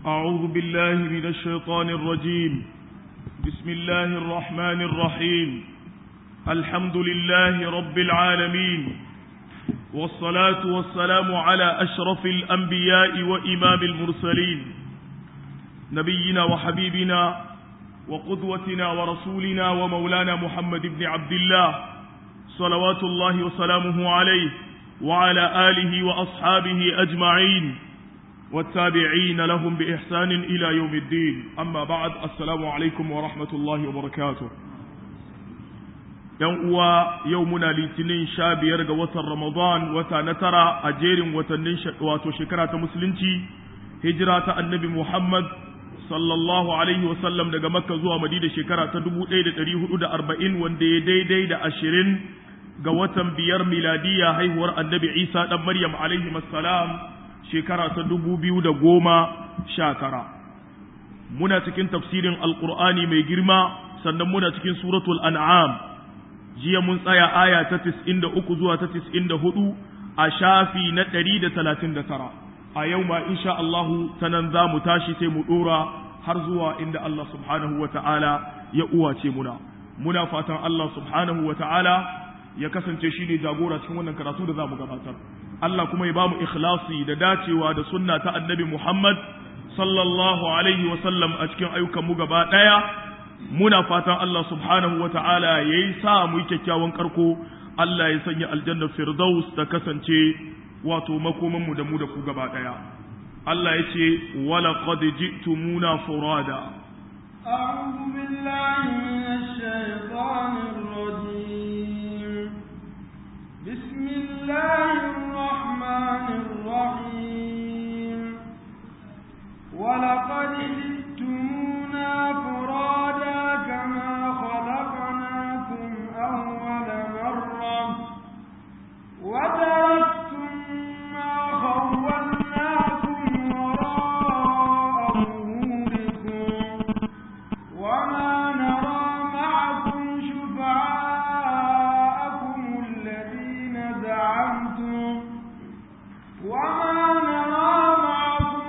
أعوذ بالله من الشيطان الرجيم بسم الله الرحمن الرحيم الحمد لله رب العالمين والصلاة والسلام على أشرف الأنبياء وإمام المرسلين نبينا وحبيبنا وقدوتنا ورسولنا ومولانا محمد بن عبد الله صلوات الله وسلامه عليه وعلى آله وأصحابه أجمعين والتابعين لهم بإحسان إلى يوم الدين أما بعد السلام عليكم ورحمة الله وبركاته yan uwa yau muna litinin sha biyar ga watan ramadan wata na tara a jerin watannin wato shekara ta musulunci hijira ta annabi muhammad sallallahu alaihi wasallam daga makka zuwa madina shekara ta dubu ɗaya da ɗari hudu da arba'in wanda ya daidai da ashirin ga watan biyar miladiya haihuwar annabi isa ɗan maryam alaihi salam shekara ta dubu biyu da goma sha tara muna cikin tafsirin alƙur'ani mai girma sannan muna cikin suratul an'am jiya mun tsaya aya ta tis'in da uku zuwa ta tis'in da hudu a shafi na ɗari da talatin da tara a yau ma insha Allahu ta nan za mu tashi sai mu ɗora har zuwa inda Allah subhanahu wa ta'ala ya uwace muna muna fatan Allah subhanahu wa ta'ala ya kasance shi ne jagora cikin wannan karatu da za mu gabatar Allah kuma ya ba mu ikhlasi da dacewa da sunna ta annabi Muhammad sallallahu alaihi wa sallam a cikin ayyukan mu gaba ɗaya muna fatan Allah subhanahu wa ta'ala ya yi sa mu yi kyakkyawan karko Allah ya sanya aljannar firdaus ta kasance wato makomanmu da mu da ku gaba ɗaya Allah ya ce wala qad ji'tumuna furada أعوذ بالله من الشيطان الرجيم بسم الله الرحمن الرحيم ولقد جئتمونا فرادا كما خلقناكم أول مرة وتركتم ما خولناكم وراء ظهوركم وما نرى معكم شفعاءكم الذين زعمتم وما نرى معكم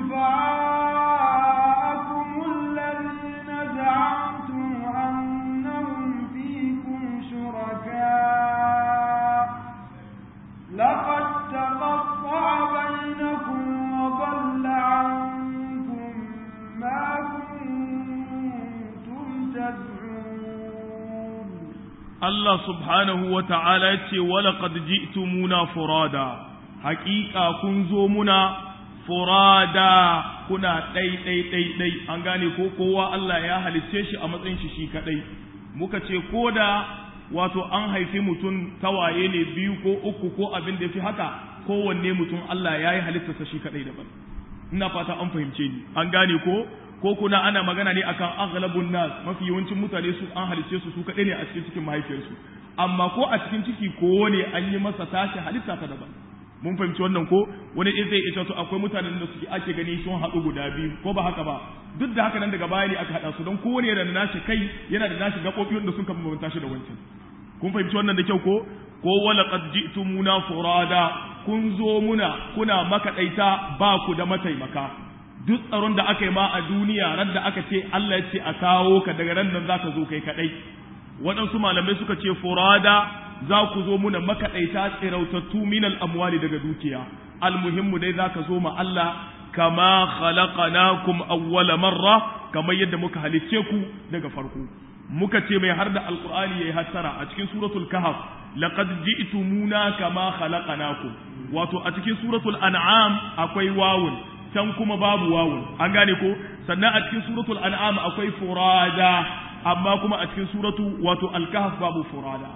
شفعاءكم الذين زعمتم أنهم فيكم شركاء لقد تقطع بينكم وضل عنكم ما كنتم تدعون Allah subhanahu wa ta'ala ya ce wala qad ji'tumuna furada haƙiƙa kun zo muna furada kuna ɗai ɗai ɗai ɗai an gane ko kowa Allah ya halicce shi a matsayin shi shi kaɗai muka ce ko da wato an haifi mutum tawaye ne biyu ko uku ko abin da fi haka kowanne mutum Allah ya yi halittarsa shi kaɗai daban ina fata an fahimce ni an gane ko ko kuna ana magana ne akan aghlabun nas mafi yawancin mutane su an halicce su su kaɗai ne a cikin cikin mahaifiyarsu amma ko a cikin ciki ko ne an yi masa tashi halitta ta daban mun fahimci wannan ko wani in zai ita to akwai mutanen da suke ake gani sun haɗu guda biyu ko ba haka ba duk da haka nan daga baya ne aka haɗa su don kowane yana da nashi kai yana da nashi gaɓoɓi wanda sun kama bambanta shi da wancan kun fahimci wannan da kyau ko ko wala qad ji'tumuna furada kun zo muna kuna makaɗaita ba ku da mataimaka duk tsaron da aka yi ma a duniya ran da aka ce Allah ya ce a kawo ka daga ran nan zaka zo kai kadai waɗansu malamai suka ce furada za ku zo muna makaɗaita tsirautattu minal amwali daga dukiya almuhimmu dai za ka zo ma Allah kama khalaqnakum awwala marra kamar yadda muka halicce ku daga farko muka ce mai har da alqur'ani yayi hassara a cikin suratul kahf laqad ji'tumuna kama khalaqnakum wato a cikin suratul an'am akwai wawun can kuma babu wawun an gane ko sannan a cikin suratul an'am akwai furada amma kuma a cikin suratu wato al-kahf babu furada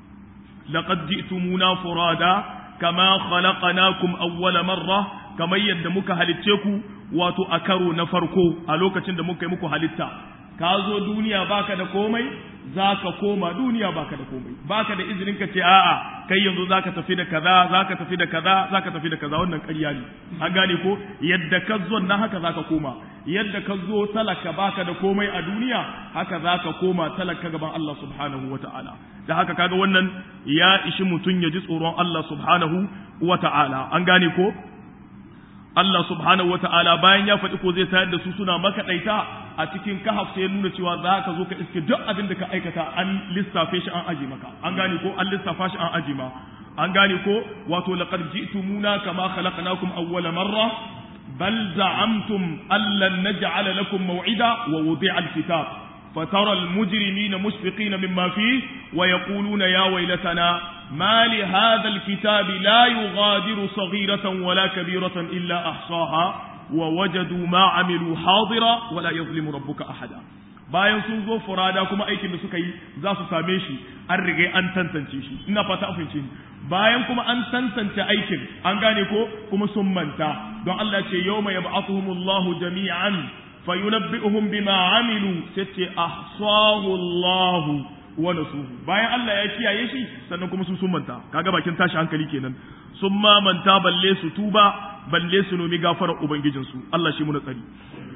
لقد جئتمونا فرادا كما خلقناكم أول مرة كما يد muka halicce ku wato a karo na farko a lokacin da muka yi muku halitta ka zo duniya baka da komai zaka koma duniya baka da komai baka da izinin ka ce a'a kai yanzu zaka tafi da kaza zaka tafi da kaza zaka tafi da kaza wannan ƙarya ne an gane ko yadda ka zo nan haka zaka koma yadda ka zo talaka baka da komai a duniya haka zaka koma talaka gaban Allah subhanahu wata'ala da haka kaga wannan ya ishi mutum ya ji tsoron Allah subhanahu wata'ala an gane ko Allah subhanahu wa ta'ala bayan ya faɗi ko zai tayar da su suna makaɗaita a cikin kahaf sai ya nuna cewa za ka zo ka iske duk abin da ka aikata an lissafe shi an aji maka an gane ko an lissafa shi an aji ma an gane ko wato laqad ji'tumuna kama khalaqnakum awwala marra bal za'amtum allan naj'ala lakum maw'ida wa wudi'a al-kitab فترى المجرمين مشفقين مما فيه ويقولون يا ويلتنا ما لهذا الكتاب لا يغادر صغيرة ولا كبيرة إلا أحصاها ووجدوا ما عملوا حاضرا ولا يظلم ربك أحدا bayan sun zo furada kuma aikin da suka yi za su same shi an rige an tantance shi ina fata afinci bayan kuma an tantance aikin an gane ko kuma sun manta don Allah ce yawma yab'athuhumullahu jami'an fayunabbi'uhum bima amilu sai ahsahu Allah wa nasuhu bayan Allah ya kiyaye shi sannan kuma su sun manta kaga bakin tashi hankali kenan sun ma manta balle su tuba balle su nomi gafarar ubangijin su Allah shi muna tsari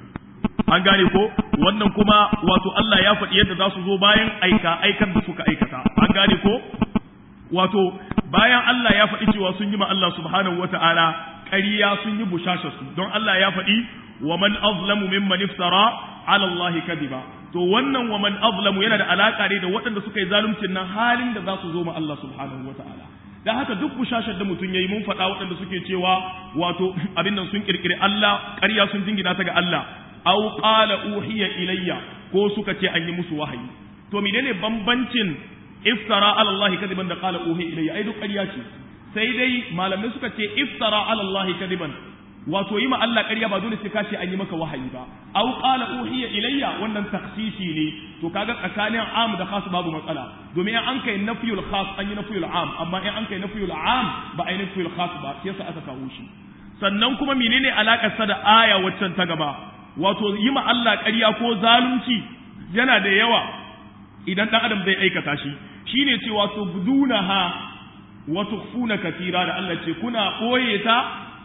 an gane ko wannan kuma wato Allah ya faɗi yadda za su zo bayan aika aikar da suka aikata an gane ko wato bayan Allah ya faɗi cewa sun yi ma Allah subhanahu wata'ala ƙarya sun yi bushasha su don Allah ya faɗi wa man azlamu mimman iftara ala Allah kadiba to wannan wa man azlamu yana da alaka ne da waɗanda suka yi zaluncin nan halin da za su zo ma Allah subhanahu wata'ala dan haka duk bushashar da mutum yayi mun faɗa waɗanda suke cewa wato abin nan sun kirkire Allah ƙarya sun jingina ta ga Allah aw qala uhiya ilayya ko suka ce an yi musu wahayi to menene bambancin iftara ala Allah kadiban da qala uhiya ilayya ai duk ƙarya ce sai dai malamai suka ce iftara ala Allah kadiban wato yi ma Allah ƙarya ba dole sai ka ce an yi maka wahayi ba aw qala uhiya ilayya wannan takhsisi ne to kaga tsakanin am da khas babu matsala domin in an kai nafiyul khas an yi nafiyul am amma in an kai nafiyul am ba a yi nafiyul khas ba sai sa aka kawo shi sannan kuma menene alakar sa da aya waccan ta gaba wato yi ma Allah ƙarya ko zalunci yana da yawa idan dan adam zai aikata shi shine cewa to budunaha wa tukhfuna katira da Allah ce kuna boye ta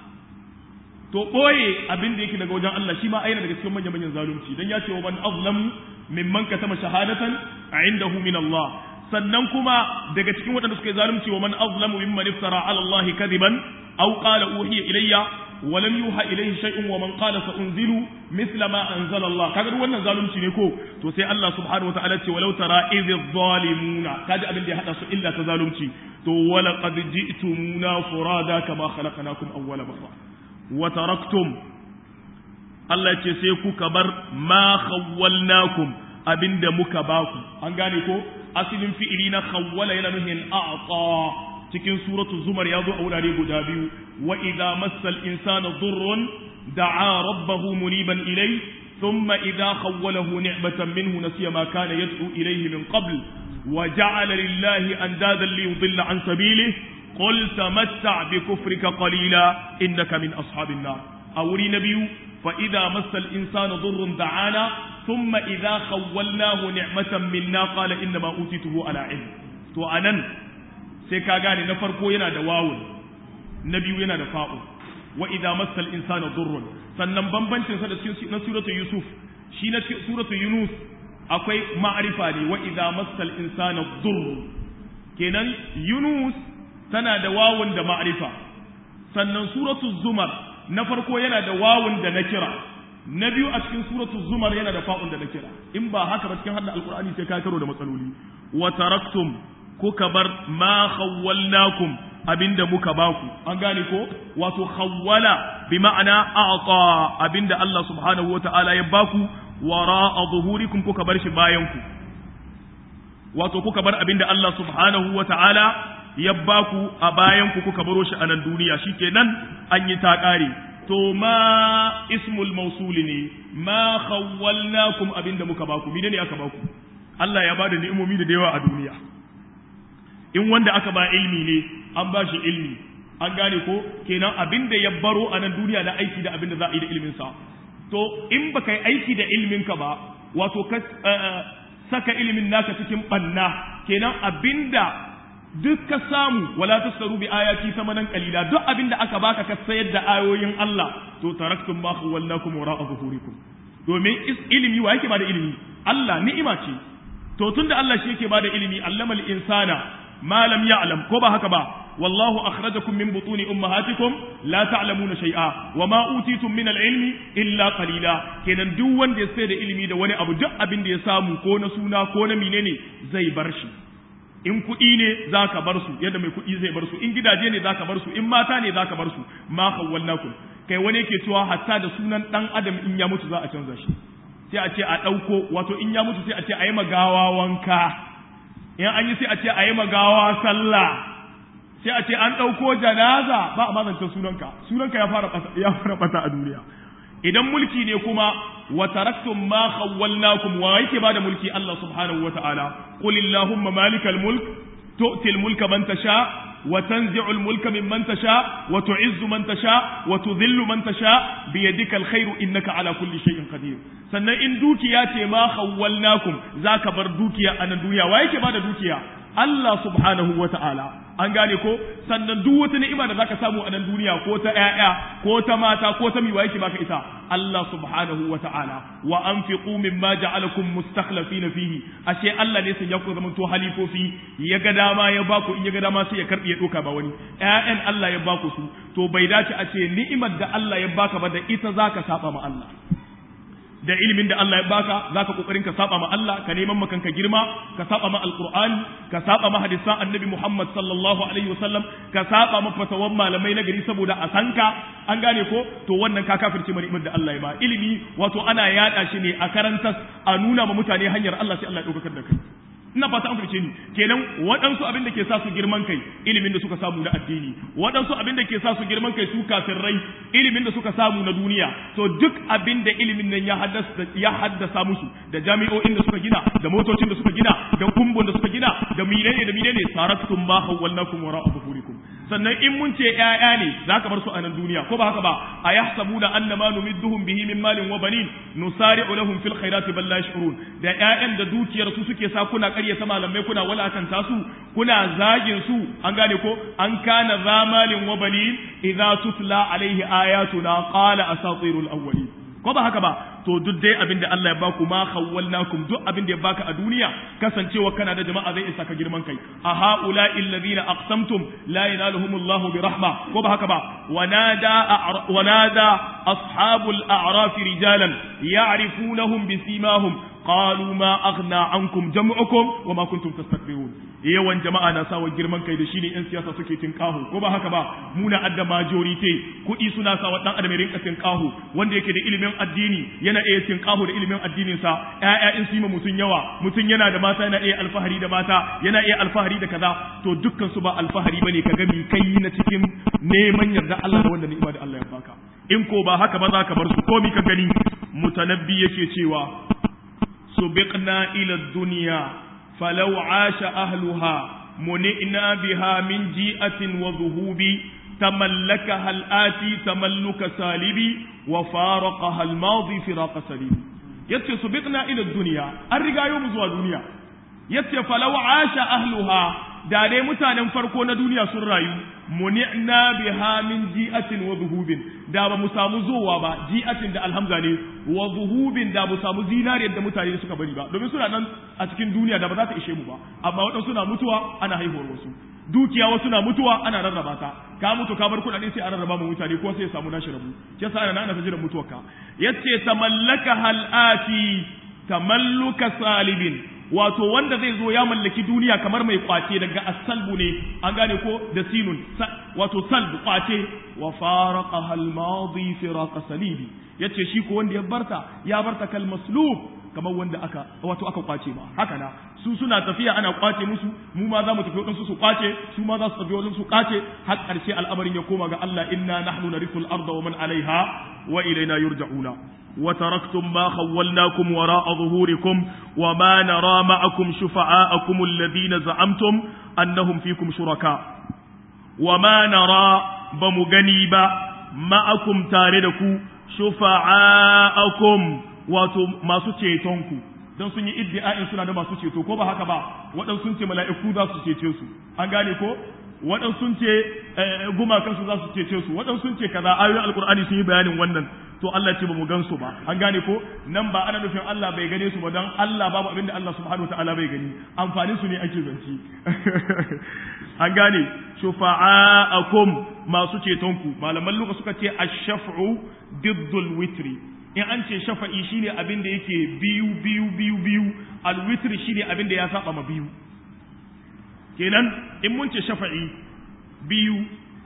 to ɓoye abin da yake daga wajen Allah shi ma aina daga cikin manyan manyan zalunci dan ya ce wa man azlam mimman katama shahadatan indahu min Allah sannan kuma daga cikin waɗanda suka yi zalunci wa man azlamu mimman iftara ala Allah kadiban aw qala uhiya ilayya wa lam yuha ilayhi shay'un wa man qala sa unzilu mithla ma anzala Allah kaga duk wannan zalunci ne ko to sai Allah subhanahu wa ta'ala ce walau tara idh zalimuna kaji abin da ya hada su illa ta zalunci to wala qad ji'tumuna furada kama khalaqnakum awwala marra wa taraktum Allah ce sai kuka bar ma khawwalnakum abinda muka baku an gane ko asilin fi'ili na khawwala yana nuhin a'ta cikin suratul zumar ya zo a wurare guda biyu wa idza massal insana dhurrun da'a rabbahu muniban ilay thumma idza khawwalahu ni'matan minhu nasiya ma kana yad'u ilayhi min qabl wa ja'ala lillahi andadan liyudilla an sabilihi قل تمتع بكفرك قليلا إنك من أصحاب النار أولي نبي فإذا مس الإنسان ضر دعانا ثم إذا خولناه نعمة منا قال إنما أوتيته على علم تو أنن سيكا غاني نفرقو ينا دواون نبي ينا دفاء وإذا مس الإنسان ضر sannan bambancin sa da na suratul yusuf shi na suratul yunus akwai ma'arifa ne wa idza massal insana dhurr kenan yunus tana da wawun da ma'arifa sannan suratu zumar na farko yana da wawun da na kira na biyu a cikin suratu zumar yana da fa'un da na kira in ba haka ba cikin hadda alkur'ani sai ka karo da matsaloli wa taraktum kuka bar ma khawwalnakum abinda muka baku an gane ko wato khawwala bi ma'ana a'ta abinda Allah subhanahu wata'ala ya baku wara'a zuhurikum kuka bar shi bayan ku wato kuka bar abinda Allah subhanahu wata'ala ya ba ku a bayan ku kuka baro shi a nan duniya shikenan an yi ta ƙare to ma ismul mausuli ne ma khawwalnakum abinda muka baku mene ne aka baku Allah ya bada ni'imomi da yawa a duniya in wanda aka ba ilmi ne an ba shi ilmi an gane ko kenan abinda ya baro a nan duniya na aiki da abinda za a yi da ilmin sa to in baka yi aiki da ilmin ka ba wato ka saka ilimin naka cikin banna kenan abinda duk ka samu wala tasaru bi ayati samanan qalila duk abinda aka baka ka sayar da ayoyin Allah to taraktum ma khawallakum wara'a zuhurikum domin ilimi wa yake bada ilimi Allah ni'ima ce to tunda Allah shi yake bada ilimi allamal insana ma lam ya'lam ko ba haka ba wallahu akhrajakum min butuni ummahatikum la ta'lamuna shay'a wa ma utitum min al-ilmi illa qalila kenan duk wanda ya sai da ilimi da wani abu duk abin da ya samu ko na suna ko na menene zai bar shi in kuɗi ne za ka bar su yadda mai kuɗi zai bar su in gidaje ne za ka bar su in mata ne za ka bar su ma khawwalnakum kai wani yake cewa hatta da sunan dan adam in ya mutu za a canza shi sai a ce a ɗauko wato in ya mutu sai a ce a yi magawa wanka in an yi sai a ce a yi magawa sallah sai a ce an ɗauko janaza ba a mazantar sunanka sunanka ya fara ya fara bata a duniya idan mulki ne kuma wa taraktum ma khawwalnakum wa yake bada mulki Allah subhanahu wa ta'ala qul illahumma malikal mulk tu'ti al mulka man tasha wa tanzi'u al mulka mimman tasha wa tu'izzu man tasha wa tudhillu man tasha bi yadika al khairu innaka ala kulli shay'in qadir sannan in dukiya ce ma khawwalnakum zaka bar dukiya a nan duniya wa yake bada dukiya Allah subhanahu wa ta'ala an gane ko sannan duk wata ni'ima da zaka samu a nan duniya ko ta ƴaƴa ko ta mata ko ta miwa yake baka ita Allah subhanahu wa ta'ala wa anfiqu mimma ja'alakum mustakhlifina fihi ashe Allah ne sai ya ku zaman to halifofi ya ga dama ya baku in ya ga dama sai ya karbi ya doka ba wani ƴaƴan Allah ya baku su to bai dace a ce ni'imar da Allah ya baka ba da ita zaka saba ma Allah da ilimin da Allah ya baka zaka kokarin ka saba ma Allah ka neman makan ka girma ka saba ma alqur'ani ka saba ma hadisan annabi Muhammad sallallahu alaihi wasallam ka saba ma fatawan malamai na gari saboda a sanka an gane ko to wannan ka kafirce ma ni'imar da Allah ya ba ilimi wato ana yada shi ne a karantas a nuna ma mutane hanyar Allah sai Allah ya daukar da kai ina fata an fice ni kenan waɗansu abin da ke sa su girman kai ilimin da suka samu na addini waɗansu abin da ke sa su girman kai su rai ilimin da suka samu na duniya to duk abin da ilimin nan ya haddasa ya haddasa musu da jami'o'in da suka gina da motocin da suka gina da kumbun da suka gina da menene da menene sarattum ma hawalnakum wara'a zuhurikum sannan in mun ce ƴaƴa ne za ka bar su a nan duniya ko ba haka ba a yahsabuna annama numidduhum bihi min malin wa banin nusari'u lahum fil khairati bal la yash'urun da ƴaƴan da dukiyar su suke sa kuna ƙaryata malamai kuna walakanta su kuna zagin su an gane ko an kana zamalin wa banin idza tutla alaihi ayatuna qala asatirul awwalin ko ba haka ba to duk dai abin da Allah ya baku ma khawwalnakum duk abin da ya baka a duniya kasancewa kana da jama'a zai isa ka girman kai a haula alladhina aqsamtum la yanaluhumullahu bi rahma ko ba haka ba wanada wanada ashabul a'raf rijalan ya'rifunahum bi simahum qalu ma aghna ankum jam'ukum wa ma kuntum tastakbirun yawan jama'a na sawa girman kai da shine yan siyasa suke tinkahu ko ba haka ba muna adda majority kuɗi suna sawa dan adam rinka tinkahu wanda yake da ilimin addini yana iya tinkahu da ilimin addinin sa ƴaƴa in su mutun yawa mutun yana da mata yana iya alfahari da mata yana iya alfahari da kaza to dukkan su ba alfahari bane ka ga mi kai na cikin neman yarda Allah da wanda ni'ima da Allah ya baka in ko ba haka ba za ka bar su ko mi ka gani mutanabbi yake cewa سبقنا إلى الدنيا فلو عاش أهلها منئنا بها من جيئة وذهوب تملكها الآتي تملك سالب وفارقها الماضي فراق سليم يتي سبقنا إلى الدنيا الرقا يوم زوى الدنيا يتي فلو عاش أهلها da dai mutanen farko na duniya sun rayu muni'na biha min ji'atin wa zuhubin da ba mu samu zowa ba ji'atin da alhamza ne wa zuhubin da mu samu zinariyar da mutane suka bari ba domin suna nan a cikin duniya da ba za ta ishe mu ba amma waɗansu suna mutuwa ana haihuwar wasu dukiya wasu na mutuwa ana rarraba ta ka mutu ka bar kuɗaɗe sai a rarraba mu mutane ko sai ya samu nashi rabu ke sa ana ana jiran mutuwarka yace tamallaka halati tamalluka salibin wato wanda zai zo ya mallaki duniya kamar mai kwace daga asalbu ne an gane ko da sinun wato salbu kwace wa faraqaha al-madi firaqa salibi yace shi ko wanda ya barta ya barta kal maslub kamar wanda aka wato aka kwace ba haka na su suna tafiya ana kwace musu mu ma za mu tafi wadansu su kwace su ma za su tafi wadansu su kwace har karshe al'amarin ya koma ga Allah inna nahnu narithul arda wa man alaiha wa ilaina yurja'una وتركتم ما خولناكم وراء ظهوركم وما نرى معكم شفعاءكم الذين زعمتم أنهم فيكم شركاء وما نرى بمغنيبا معكم تاردكو شفعاءكم wato masu cetonku don sun yi iddi'a'in suna da masu ceto ko ba haka ba waɗansu sun ce mala'iku za su cece su an gane ko waɗansu sun ce gumakansu za su cece su waɗansu sun ce kaza ayoyin alkur'ani sun yi bayanin wannan to Allah ce ba mu gansu ba an gane ko nan ba ana nufin Allah bai gane su ba dan Allah babu abin da Allah subhanahu wataala bai gani amfanin su ne ake zanci an gane shufa'akum masu cetonku malaman luka suka ce ash-shaf'u diddul witri in an ce shafa'i shine abin da yake biyu biyu biyu biyu al-witri shine abin da ya saba ma biyu kenan in mun ce shafa'i biyu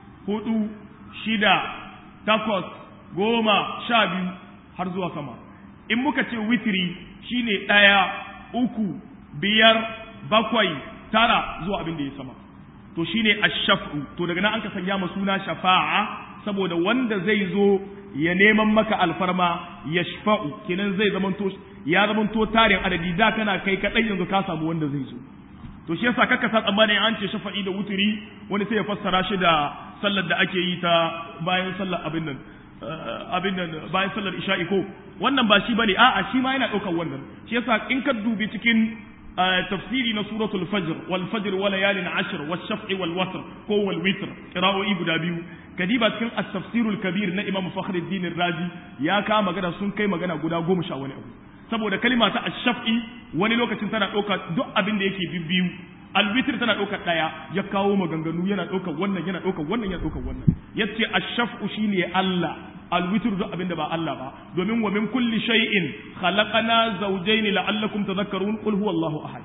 hudu shida takwas goma sha biyu har zuwa sama in muka ce witri shine ɗaya uku biyar bakwai tara zuwa abin da ya sama to shine ash-shaf'u to daga nan an ka sanya ma suna shafa'a saboda wanda zai zo ya neman maka alfarma yashfa'u kenan zai zamanto ya zamanto tarin adadi da kana kai kadai yanzu ka samu wanda zai zo to shi yasa kaka sa tsammani an ce shafa'i da wuturi wani sai ya fassara shi da sallar da ake yi ta bayan sallar abin nan abin nan bayan sallar isha'i ko wannan ba shi bane a'a shi ma yana daukar wannan shi yasa in ka dubi cikin tafsiri na suratul fajr wal fajr wa layalin ashr was shaf'i wal watr ko wal witr qira'o'i guda biyu kadiba cikin at-tafsirul kabir na imam fakhruddin razi ya ka magana sun kai magana guda goma sha wani abu saboda kalima ta ash-shaf'i wani lokacin tana dauka duk abin da yake bibbiyu alwitr tana ɗaukar ɗaya ya kawo maganganu yana ɗaukar wannan yana ɗaukar wannan yana ɗaukar wannan yace ash-shaf'u shine Allah alwitr duk abinda ba Allah ba domin wa min kulli shay'in khalaqana zawjayn la'allakum tadhakkarun qul huwallahu ahad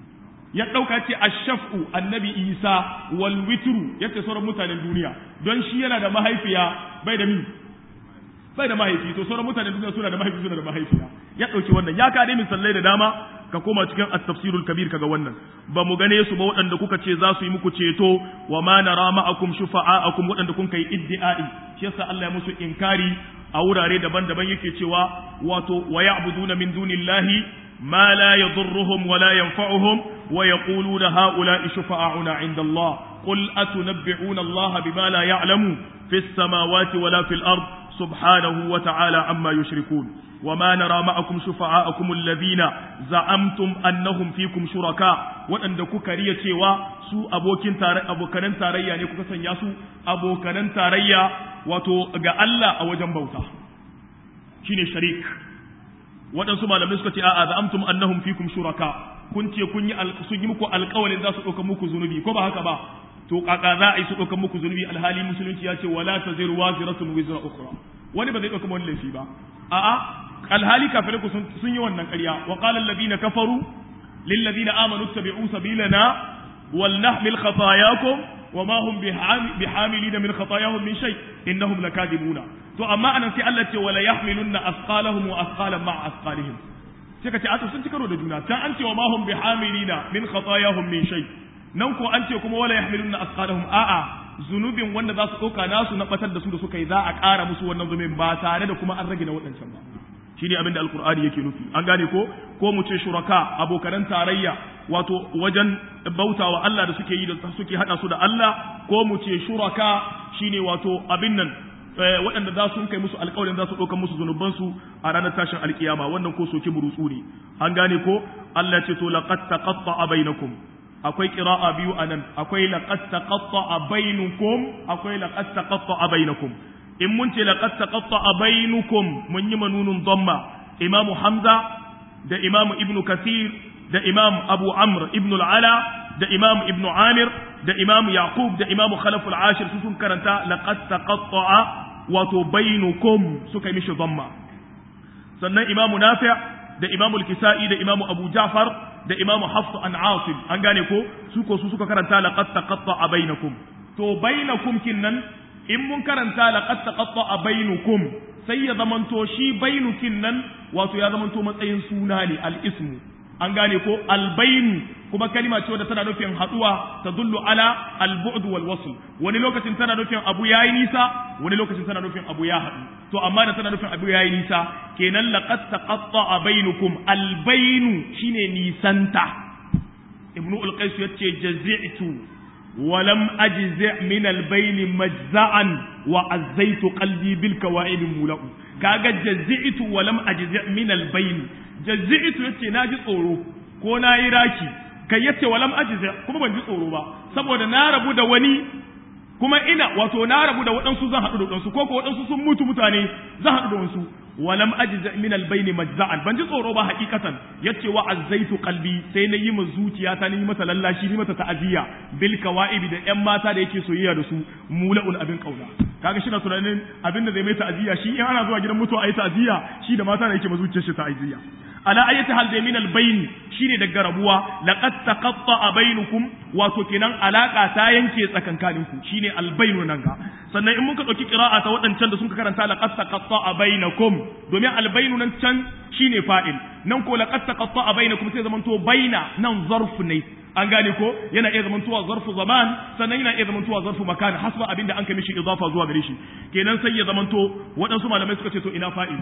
ya ɗauka ce ash-shaf'u annabi Isa wal witru yace sauran mutanen duniya don shi yana da mahaifiya bai da mi bai da mahaifi to sauran mutanen duniya suna da mahaifi suna da mahaifiya ya ɗauki wannan ya ka dai misalai da dama ka koma cikin at-tafsirul kabir kaga wannan ba mu gane su ba waɗanda kuka ce za su yi muku ceto wa ma nara ma'akum shufa'akum waɗanda kun kai iddi'ai shi yasa Allah ya musu inkari a wurare daban-daban yake cewa wato wa ya'buduna min dunillahi ma la yadurruhum wa la yanfa'uhum wa yaquluna ha'ula'i shufa'auna 'inda Allah qul atunabbi'una Allah bima la ya'lamu fis samawati wa la fil ard subhanahu wa ta'ala amma yushrikun وما نرى معكم شفعاءكم الذين زعمتم أنهم فيكم شركاء waɗanda kuka riya cewa su abokin tare abokanan tarayya ne kuka sanya su abokanan tarayya wato ga Allah a wajen bauta shine sharik waɗansu malamai suka ce a'a za'amtum annahum fikum shuraka kun ce kun yi sun yi muku alƙawarin za su ɗauka muku zunubi ko ba haka ba to kaka za a yi su ɗauka muku zunubi alhali musulunci ya ce wala taziru waziratun wizra ukhra wani ba zai ɗauka wani laifi ba a'a alhali kafirai ku sun yi wannan ƙarya wa qala alladhina kafaru lil ladina amanu tabi'u sabilana wal nahmil khatayakum wa ma hum bihamilin min khatayahum min shay innahum lakadibuna to amma anan sai Allah ce wala yahmilunna asqalahum wa asqalan ma'a asqalihim sai ka ce a sun ci karo da juna can an ce wa ma hum bihamilina min khatayahum min shay nan ko an ce kuma wala yahmilunna asqalahum a'a zunubin wanda za su ɗauka nasu na batar da su da suka yi za a ƙara musu wannan zunubin ba tare da kuma an rage na waɗancan ba shi ne abin da alkur'ani yake nufi an gane ko ko mu ce shuraka abokanan tarayya wato wajen bautawa Allah da suke yi da suke hada su da Allah ko mu ce shuraka shine wato abin nan waɗanda za su kai musu alƙawarin za su ɗauka musu zunubansu a ranar tashin alkiyama wannan ko soki burutsu ne an gane ko Allah ce to laqad taqatta'a bainakum akwai qira'a biyu anan akwai laqad taqatta'a bainukum akwai laqad taqatta'a bainakum in mun ce laqad taqatta'a bainukum mun yi manunun dhamma imamu hamza da imamu ibnu kathir da imam abu amr ibnu al-ala da imam ibnu amir da imam yaqub da imam khalaf al-ashir su sun karanta laqad taqatta'a wato bainukum suka yi mishi dhamma sannan imamu nafi' da imamu al-kisa'i da imamu abu ja'far da imamu hafs an asim an gane ko su ko su suka karanta laqad taqatta'a bainakum to bainakum kinnan in mun karanta laqad taqatta'a bainukum sai ya zamanto shi bainukin nan wato ya zamanto matsayin suna ne al-ismu an gane ko albainu kuma kalima ce wadda tana nufin haduwa ta dullu ala al-bu'd wal wasl wani lokacin tana nufin abu yayi nisa wani lokacin tana nufin abu ya haɗu to amma da tana nufin abu yayi nisa kenan laqad taqatta'a bainukum albainu shine nisanta ibnu al-qais yace jazi'tu wa lam ajzi' min al-bayn majza'an wa azzaitu qalbi bil kawa'id mula'u kaga jazi'tu wa lam ajzi' min al-bayn jazi'tu yace naji tsoro ko nayi raki kai yace wa lam ajzi' kuma ban ji tsoro ba saboda na rabu da wani kuma ina wato na rabu da waɗansu zan haɗu da waɗansu ko ko waɗansu sun mutu mutane zan haɗu da waɗansu walam ajza min albayni majza'an ban ji tsoro ba hakikatan yace wa azzaitu qalbi sai na yi ma zuciya ta ni mata lallashi ni mata ta'aziyya bil kawaibi da ƴan mata da yake soyayya da su mula'un abin kauna kaga shi na tunanin abin da zai mai ta'aziyya shi in ana zuwa gidan mutuwa ayi ta'aziyya shi da mata da yake ma zuciyar shi ta'aziyya ala ayati hal da min albayni shine daga rabuwa laqad taqatta'a bainakum wato kenan alaka ta yanke tsakankaninku shine albaynu nan ga sannan in muka dauki qira'a ta wadancan da sun karanta laqad taqatta'a bainakum domin albaynu nan can shine fa'il nan ko laqad taqatta'a bainakum sai zamanto baina nan zarf ne an gane ko yana iya zamantowa zarfu zaman sannan yana iya zamantowa zarfu makan hasba abinda an kai mishi idafa zuwa gare shi kenan sai ya zamanto waɗansu malamai suka ce to ina fa'ili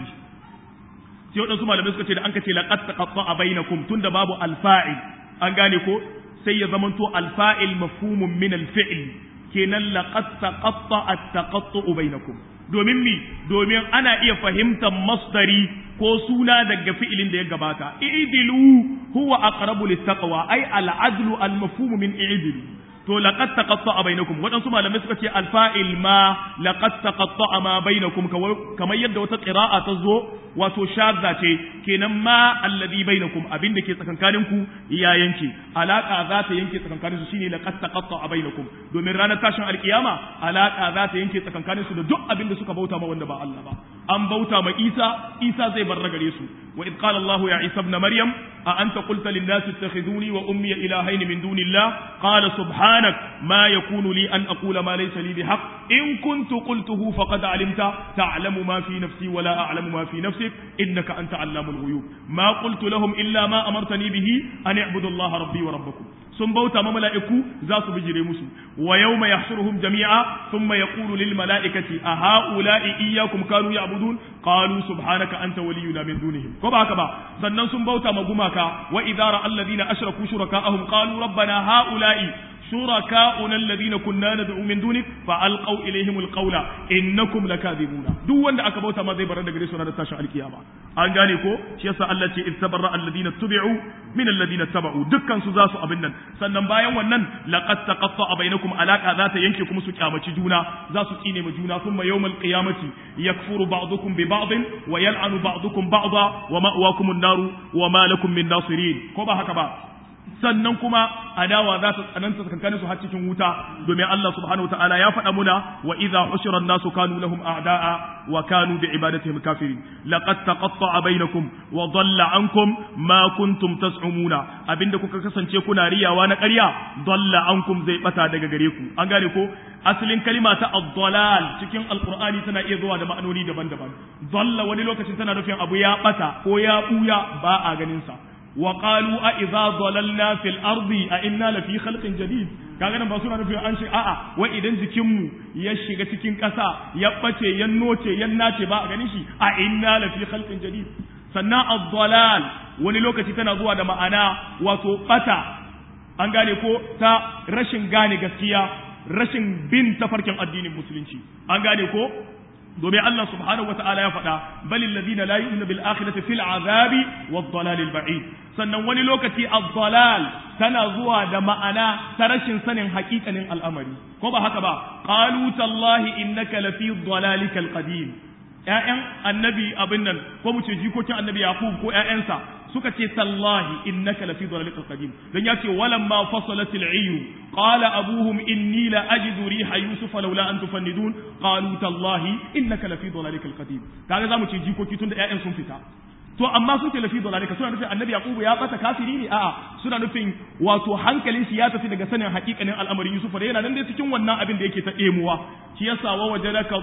sai waɗansu malamai suka ce da an ka ce laqad taqatta'a bainakum tunda babu alfa'il an gane ko sai ya zamanto alfa'il mafhumun min alfi'l kenan laqad taqatta'a at-taqattu'u bainakum domin mi domin ana iya fahimtar masdari ko suna daga fi'ilin da ya gabata i'dilu huwa aqrabu lit-taqwa ay al-adlu al-mafhum min i'dilu to laqad taqatta'a bainakum wadansu malamai suka ce alfa'il ma laqad taqatta'a ma bainakum kamar yadda wata qira'a ta zo wato shadda ce kenan ma alladhi bainakum abinda ke tsakankanin ku ya yanke alaka za ta yanke tsakankanin su shine laqad taqatta'a bainakum domin ranar tashin alkiyama alaka za ta yanke tsakankanin su da duk abinda suka bauta ma wanda ba Allah ba an bauta ma Isa Isa zai bar gare su wa id qala Allah ya Isa ibn Maryam a anta qulta lin nas ittakhiduni wa ummi ilahayn min dunillah qala subhanak ma yakunu li an aqula ma laysa li bihaq in kuntu qultuhu faqad alimta ta'lamu ma fi nafsi wa la a'lamu ma fi nafsik innaka anta allamul ghuyub ma qultu lahum illa ma amartani bihi an i'budu Allah rabbi wa rabbakum sun bauta ma mala'iku za su bijire musu wa yawma yahshuruhum jami'a thumma yaqulu lil mala'ikati a ha'ula'i iyyakum kanu ya'budun qalu subhanaka anta waliyuna min dunihim ko ba haka ba sannan sun bauta ma gumaka wa idza ra'a alladhina ashraku shuraka'ahum qalu rabbana ha'ula'i شركاؤنا الذين كنا ندعو من دونك فألقوا إليهم القول إنكم لكاذبون duk wanda aka bauta ma zai bar daga gare su ranar tashin alkiyama an gane ko shi yasa Allah ce istabarra alladhina tubi'u min alladhina taba'u dukkan su za su abin nan sannan bayan wannan laqad taqatta'a bainakum alaqa za ta yanke kuma su kyamaci juna za su tsine ma juna thumma yawmal qiyamati yakfuru ba'dukum bi ba'd wa yal'anu ba'dukum ba'da wa ma'wakum an-naru wa ma lakum min nasirin ko ba haka ba sannan kuma adawa za ta tsananta tsakankanin su har cikin wuta domin Allah subhanahu wa ta'ala ya faɗa muna wa idza hushira an-nasu kanu lahum a'da'a wa kanu bi ibadatihim kafirin laqad taqatta'a bainakum wa dhalla ankum ma kuntum tas'umuna abinda kuka kasance kuna riyawa na ƙarya dhalla ankum zai bata daga gare ku an gane ko asalin kalima ta ad-dalal cikin alqur'ani tana iya zuwa da ma'anoni daban-daban dhalla wani lokacin tana nufin abu ya bata ko ya buya ba a ganin sa وقالوا أإذا ضللنا في الأرض أئنا لفي خلق جديد kaga nan ba suna nufin an shi a'a wai idan jikinmu ya shiga cikin ƙasa ya bace ya noce ya nace ba a ganin shi a inna la fi khalqin jadid sannan ad-dalal wani lokaci tana zuwa da ma'ana wato bata an gane ko ta rashin gane gaskiya rashin bin tafarkin addinin musulunci an gane ko domin Allah subhanahu wata'ala ya faɗa balil ladina la yu'minu bil akhirati fil azabi wad dalal al ba'id sannan wani lokaci ad-dalal tana zuwa da ma'ana ta rashin sanin haƙiƙanin al'amari ko ba haka ba qalu tallahi innaka lafi dalalikal qadim ƴaƴan annabi abin nan ko mu ce jikokin annabi yaqub ko ƴaƴansa suka ce tallahi innaka lafi dalalikal qadim dan ya ce walamma fasalatil ayyu qala abuhum inni la ajidu riha yusuf laula an tufannidun qalu tallahi innaka lafi dalalikal qadim kaga zamu ce jikoki tunda ƴaƴan sun fita to amma sun ce lafi dalalika suna nufin annabi yaqubu ya bata kafiri ne a'a suna nufin wato hankalin shi ya tafi daga sanin hakikanin al'amarin yusuf da yana nan dai cikin wannan abin da yake ta ɗemuwa shi yasa wa wajadaka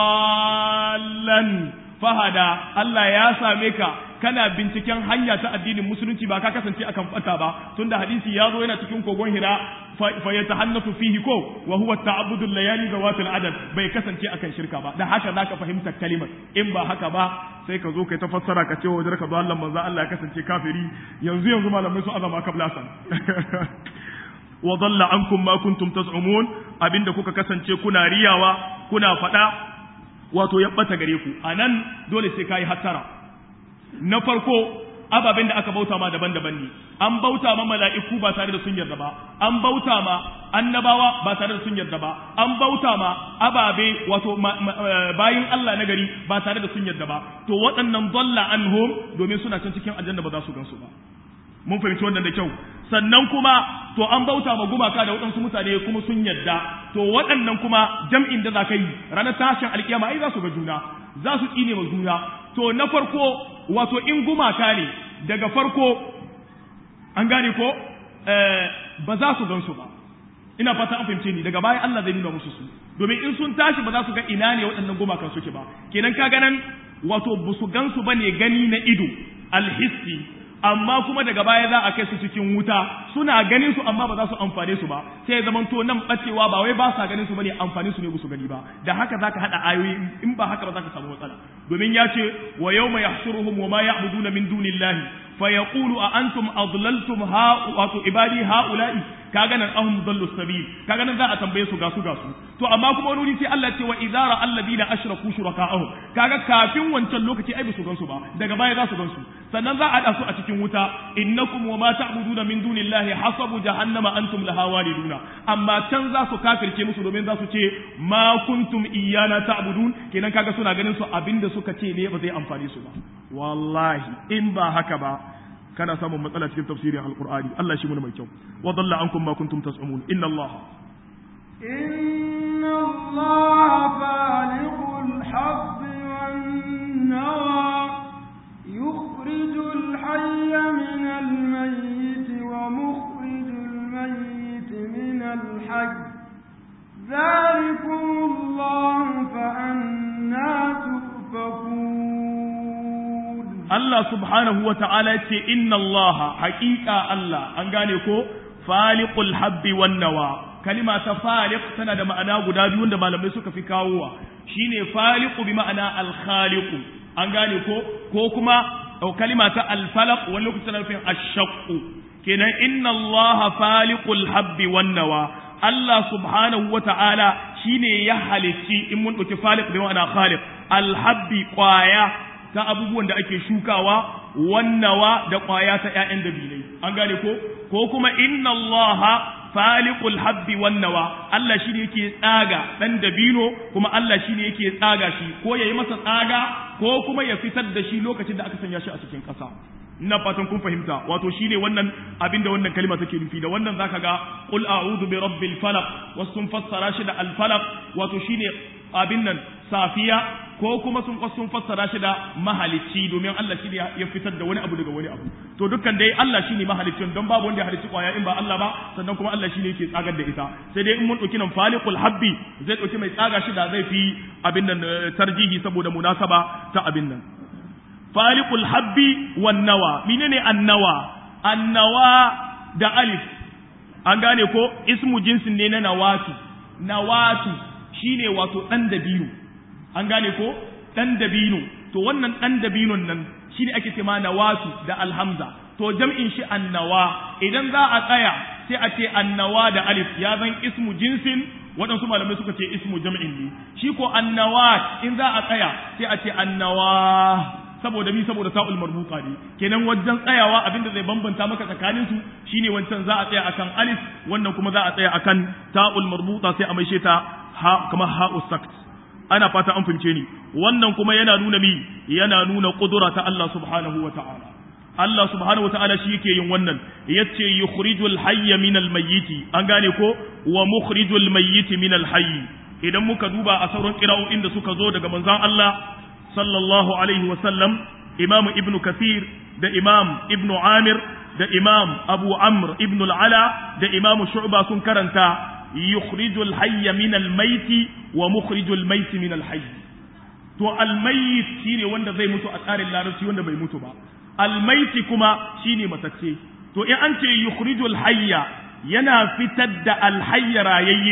dallan fahada Allah ya same ka kana binciken hanya ta addinin musulunci ba ka kasance akan fata ba tunda hadisi ya zo yana cikin kogon hira fa yatahannafu fihi ko wa huwa ta'abbudu layali zawatil adad bai kasance akan shirka ba dan haka zaka fahimta kalimar in ba haka ba sai ka zo kai ta fassara ka ce wajen ka Allah manzo Allah ya kasance kafiri yanzu yanzu malamai su azama kablasan wa dalla ankum ma kuntum tas'umun abinda kuka kasance kuna riyawa kuna fada wato ya bata gare ku anan dole sai kai hattara na farko ababen da aka bauta ma daban-daban ne an bauta ma mala'iku ba tare da sun yarda ba an bauta ma annabawa ba tare da sun yarda ba an bauta ma ababe wato bayin Allah na gari ba tare da sun yarda ba to waɗannan dalla anhum domin suna can cikin aljanna ba za su gansu ba mun fahimci wannan da kyau sannan kuma to an bauta ma gumaka da waɗansu mutane kuma sun yarda to waɗannan kuma jam'in da za ka yi ranar tashin alkiyama ai za su ga juna za su tsine ma juna to na farko wato in gumaka ne daga farko an gane ko ba za su gansu ba ina fata an fahimce ni daga baya Allah zai nuna musu su domin in sun tashi ba za su ga ina ne waɗannan gumakan suke ba kenan ka ganan wato ba su gansu ba ne gani na ido alhissi amma kuma daga baya za a kai su cikin wuta suna ganin su amma ba za su amfane su ba sai ya zamanto nan bacewa ba wai ba sa ganin su bane amfani su ne su gani ba da haka zaka hada ayoyi in ba haka ba zaka samu matsala domin ya ce wa yawma yahshuruhum wa ma ya'buduna min dunillahi fa yaqulu a antum adlaltum ha wato ibadi haula'i kaga nan ahum dallu sabil kaga nan za a tambaye su ga su ga su to amma kuma wani sai Allah ce wa idara alladina ashraku shuraka'ahum kaga kafin wancan lokaci ai su gansu ba daga baya za su gansu sannan za a da su a cikin wuta innakum wa ma ta'buduna min dunillahi hasabu jahannama antum laha waliduna amma can za su kafirce musu domin za su ce ma kuntum iyana ta'budun kenan kaga suna ganin su abinda suka ce ne ba zai amfane su ba wallahi in ba haka ba kana samun matsala cikin tafsirin alqur'ani Allah shi mun mai kyau wa dalla ankum ma kuntum tas'umun inna Allah inna Allah faliqul habbi wan nawa yukhrijul hayya min al mayyit wa mukhrijul mayyit min al hayy ذلكم الله فأنا تؤفكون Allah subhanahu wa ta'ala ce inna Allah haƙiƙa Allah an gane ko faliqul habbi wan nawa kalima ta faliq tana da ma'ana guda biyu da malamai suka fi kawowa shine faliqu bi ma'ana al khaliqu an gane ko ko kuma kalima ta al falaq wani lokacin tana nufin ash-shaqqu kenan inna Allah faliqul habbi wan nawa Allah subhanahu wa ta'ala shine ya halicci in mun ɗauki faliq bi ma'ana khaliq al habbi qaya ta abubuwan da ake shukawa wannawa da ƙwaya ta ‘ya'yan dabilai an gane ko ko kuma inna Allah faliqul habbi wannawa Allah shi ne yake tsaga ɗan dabino kuma Allah shi ne yake tsaga shi ko ya yi masa tsaga ko kuma ya fitar da shi lokacin da aka sanya shi a cikin ƙasa ina fatan kun fahimta wato shine wannan abin da wannan kalma take nufi da wannan zaka ga qul a'udhu bi rabbil falaq wasu sun fassara shi da al falaq wato shine abin nan safiya ko kuma sun sun fassara shi da mahalicci domin Allah shi ya fitar da wani abu daga wani abu to dukkan dai Allah shine mahaliccin don babu wanda ya halicci kwaya in ba Allah ba sannan kuma Allah shine yake tsagar da ita sai dai in mun dauki nan faliqul habbi zai dauki mai tsaga shi da zai fi abin nan tarjihi saboda munasaba ta abin nan faliqul habbi wan nawa menene annawa annawa da alif an gane ko ismu jinsin ne na nawatu nawatu shine wato dan dabino an gane ko dan dabino to wannan dan dabinon nan shine ake cewa nawatu da alhamza to jam'in shi annawa idan za a tsaya sai a ce annawa da alif ya zan ismu jinsin waɗansu malamai suka ce ismu jam'in ne shi ko annawa in za a tsaya sai a ce annawa saboda mi saboda ta'ul marbuta ne kenan wajen tsayawa abinda zai bambanta maka tsakanin su shine wancan za a tsaya akan alif wannan kuma za a tsaya akan ta'ul marbuta sai a maishe ta ha kamar ha'u sakt ana fata an fince ni wannan kuma yana nuna mi yana nuna kudura ta Allah subhanahu wa ta'ala Allah subhanahu wa ta'ala shi yake yin wannan yace yukhrijul hayya min al mayyiti an gane ko wa mukhrijul mayyiti min al hayy idan muka duba a sauran qira'o'in da suka zo daga manzon Allah sallallahu alaihi wa sallam imam ibn kathir da imam ibn amir da imam abu amr ibn al ala da imam shu'ba sun karanta yukhrijul hayya min al mayyiti wa mukhrijul mayyiti min al hayy to al mayyit shine wanda zai mutu a tsarin larabci wanda bai mutu ba almaiti kuma shine matacce to in an ce yukhrijul hayya yana fitar da alhayya rayayye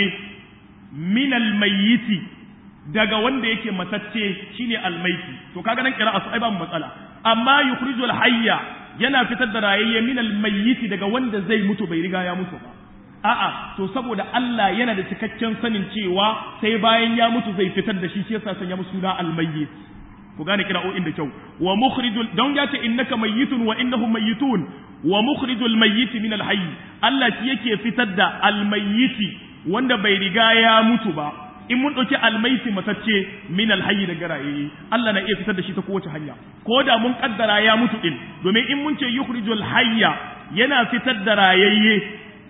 min almayyiti daga wanda yake matacce shine almaiti to kaga nan kira su ai ba matsala amma yukhrijul hayya yana fitar da rayayye min almayyiti daga wanda zai mutu bai riga ya mutu ba a'a to saboda Allah yana da cikakken sanin cewa sai bayan ya mutu zai fitar da shi shi yasa sanya musu suna almayyit ku gane kira'o'in da kyau wa mukhrijul don ya ce innaka mayyitun wa innahum mayyitun wa mukhrijul mayyit min al hayy Allah shi yake fitar da al mayyiti wanda bai riga ya mutu ba in mun ɗauki almaiti matacce min alhayyi daga rayaye Allah na iya fitar da shi ta kowace hanya ko da mun kaddara ya mutu din domin in mun ce yukhrijul hayya yana fitar da rayayye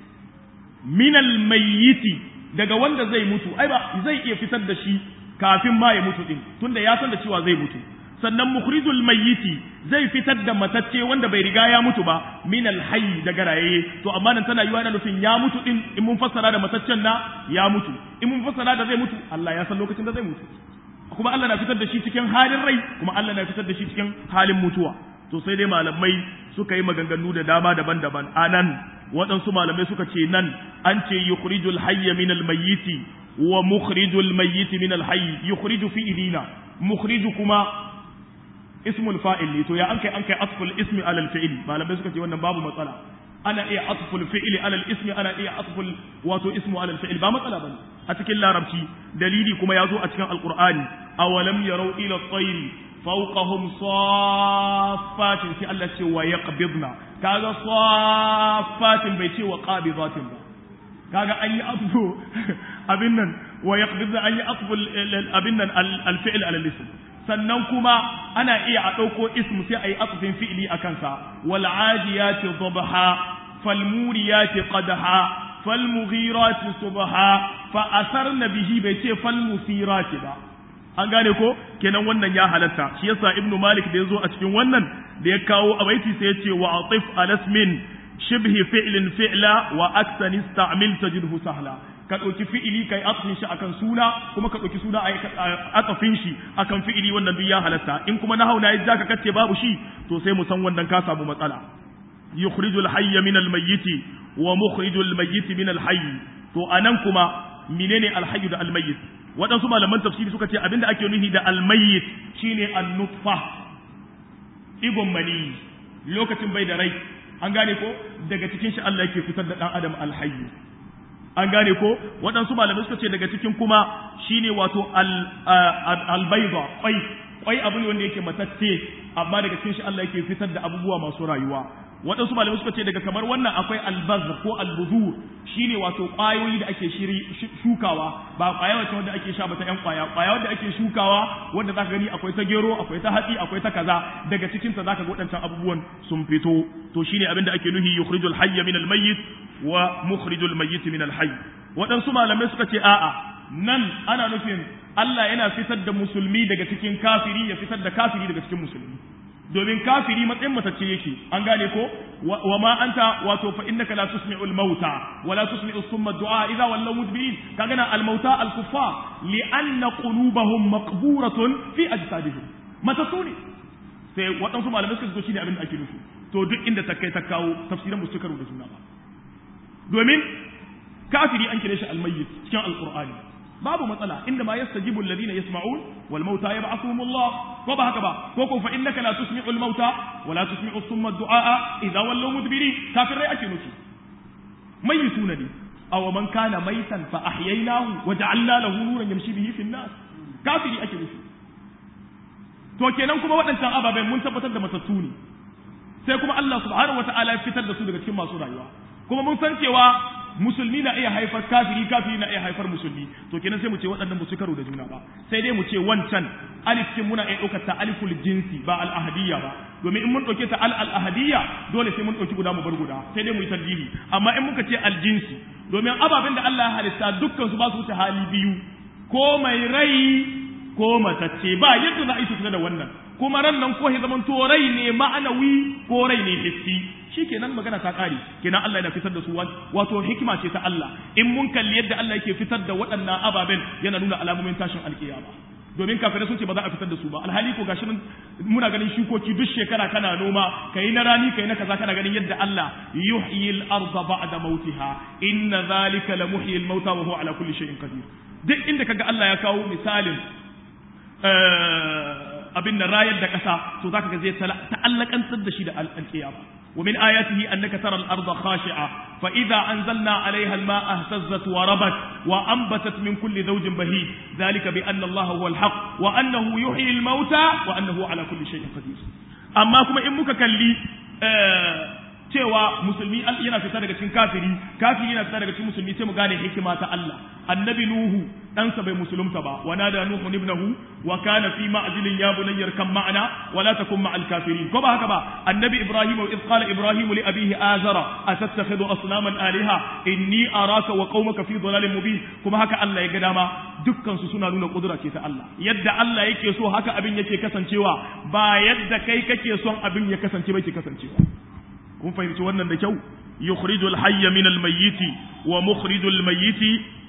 min almayyiti daga wanda zai mutu ai ba zai iya fitar da shi kafin ma ya mutu din tunda ya san da cewa zai mutu sannan mukhrijul mayyiti zai fitar da matacce wanda bai riga ya mutu ba min alhayy daga rayaye to amma nan tana yiwa na nufin ya mutu din in mun fassara da mataccen na ya mutu in mun fassara da zai mutu Allah ya san lokacin da zai mutu kuma Allah na fitar da shi cikin halin rai kuma Allah na fitar da shi cikin halin mutuwa to sai dai malamai suka yi maganganu da dama daban-daban anan waɗansu malamai suka ce nan an ce yukhrijul hayya min almayyiti wa mukhrijul mayyiti min alhayy yukhriju fi ilina mukhriju kuma ismul fa'il ne to ya an kai an kai asful ismi alal fi'il malamai suka ce wannan babu matsala ana iya asful fi'ili alal ismi ana iya asful wato ismu alal fi'il ba matsala bane a cikin larabci dalili kuma ya zo a cikin alqur'ani awalam yarau ila at-tayri fawqahum saffatin sai Allah ce wa yaqbidna kaga saffatin bai ce wa qabidatin ba kaga an yi asfu abin nan wa yaqbidna an yi asfu abin nan al-fi'l alal ism sannan kuma ana iya a ɗauko ismu sai a yi asufin fi'ili a kansa wal adiyati dhabha fal muriyati qadha fal mughirati subha fa asarna bihi bai ce fal musirati ba an gane ko kenan wannan ya halatta shi yasa ibnu malik da yazo a cikin wannan da ya kawo a baiti sai ya ce wa atif alasmin shibhi fi'lin fi'la wa aksan ista'mil tajidhu sahla ka ɗauki fi'ili kai atafin shi akan suna kuma ka ɗauki suna atafin shi akan fi'ili wannan duk ya halatta in kuma na hauna ya zaka kace babu shi to sai mu san wannan ka samu matsala yukhrijul hayya min al mayyiti wa mukhrijul mayyiti min al hayy to anan kuma menene al hayy da al mayyit waɗansu malaman tafsiri suka ce abinda ake nufi da al mayyit shine an nutfa igon mani lokacin bai da rai an gane ko daga cikin shi Allah yake fitar da dan adam al hayy an gane ko waɗansu malamai suka ce daga cikin kuma shine wato albaiba kwai kwai abu ne wanda yake matacce amma daga cikin shi Allah yake fitar da abubuwa masu rayuwa waɗansu malamai suka ce daga kamar wannan akwai albazr ko albuzur shine wato ƙwayoyi da ake shiri shukawa ba ƙwaya wacce wanda ake sha ba ta ƴan ƙwaya ƙwaya wanda ake shukawa wanda zaka gani akwai ta gero akwai ta hatsi akwai ta kaza daga cikin ta zaka ga waɗancan abubuwan sun fito to shine abin da ake nuhi yukhrijul hayya min al-mayyit wa mukhrijul mayyit min al-hayy waɗansu malamai suka ce a'a nan ana nufin Allah yana fitar da musulmi daga cikin kafiri ya fitar da kafiri daga cikin musulmi domin kafiri matsayin matacce yake an gane ko wa ma anta wato fa innaka la tusmi'u al-mauta wa la tusmi'u summa du'a idha wallaw mudbirin kaga na al-mauta al-kuffar li anna qulubahum maqburatun fi ajsadihim matatu ne sai waɗansu malamai suka zo shine abin da ake nufi to duk inda ta kai ta kawo tafsiran musu karo da juna ba domin kafiri an kire shi al-mayyit cikin al-qur'ani babu matsala inda ma yastajibu alladhina yasma'un wal mauta yab'athuhum Allah ko ba haka ba ko ko fa innaka la tusmi'u al mauta wa la tusmi'u summa du'a idha wallaw mudbirin kafirai ake nufi mayyituna ne aw man kana maitan fa ahyaynahu wa ja'alna lahu nuran yamshi bihi fi an-nas kafiri ake nufi to kenan kuma waɗancan ababen mun tabbatar da matattu ne sai kuma Allah subhanahu wata'ala ya fitar da su daga cikin masu rayuwa kuma mun san cewa musulmi na iya haifar kafiri kafiri na iya haifar musulmi to kenan sai mu ce waɗannan su karo da juna ba sai dai mu ce wancan alif kin muna iya ɗaukar ta aliful jinsi ba al ahadiyya ba domin in mun ɗauke ta al al ahadiyya dole sai mun ɗauki guda mu bar guda sai dai mu yi tarjihi amma in muka ce al jinsi domin ababen da Allah ya halitta dukkan su ba su wuce hali biyu ko mai rai ko matacce ba yadda za a yi su da wannan kuma ran nan ko ya zaman to rai ne ma'anawi ko rai ne hissi shikenan magana ta kare kenan Allah yana fitar da su wato hikima ce ta Allah in mun kalli yadda Allah yake fitar da waɗannan ababen yana nuna alamomin tashin alkiyama domin kafirai sun ce ba za a fitar da su ba alhali ko gashi muna ganin shukoki duk shekara kana noma kai na rani kai na kaza kana ganin yadda Allah yuhyi al-ardha ba'da mautiha inna zalika la muhyi al-mauta wa huwa ala kulli shay'in qadir duk inda kaga Allah ya kawo misalin abin da rayar da ƙasa to zaka ga zai ta'allakantar da shi da alƙiyama ومن آياته أنك ترى الأرض خاشعة فإذا أنزلنا عليها الماء اهتزت وربت وأنبتت من كل زوج بهيج ذلك بأن الله هو الحق وأنه يحيي الموتى وأنه على كل شيء قدير أما كما إن مككلي آه cewa musulmi yana fita daga cikin kafiri kafiri yana fita daga cikin musulmi sai mu gane hikima ta Allah annabi nuhu ɗansa bai musulunta ba wa nada nuhu ibnahu wa kana fi ma'zilin ya bunayyar kan ma'ana wa la takun ma'al kafirin ko ba haka ba annabi ibrahim wa qala ibrahim li abihi azara atattakhidhu asnaman aliha inni araka wa qaumaka fi dhalalin mubin kuma haka Allah ya ga dama dukkan su suna nuna kudura ce ta Allah yadda Allah yake so haka abin yake kasancewa ba yadda kai kake son abin ya kasance ba ke kasancewa kun fahimci wannan da kyau yukhrijul hayya min al-mayyit wa mukhrijul mayyit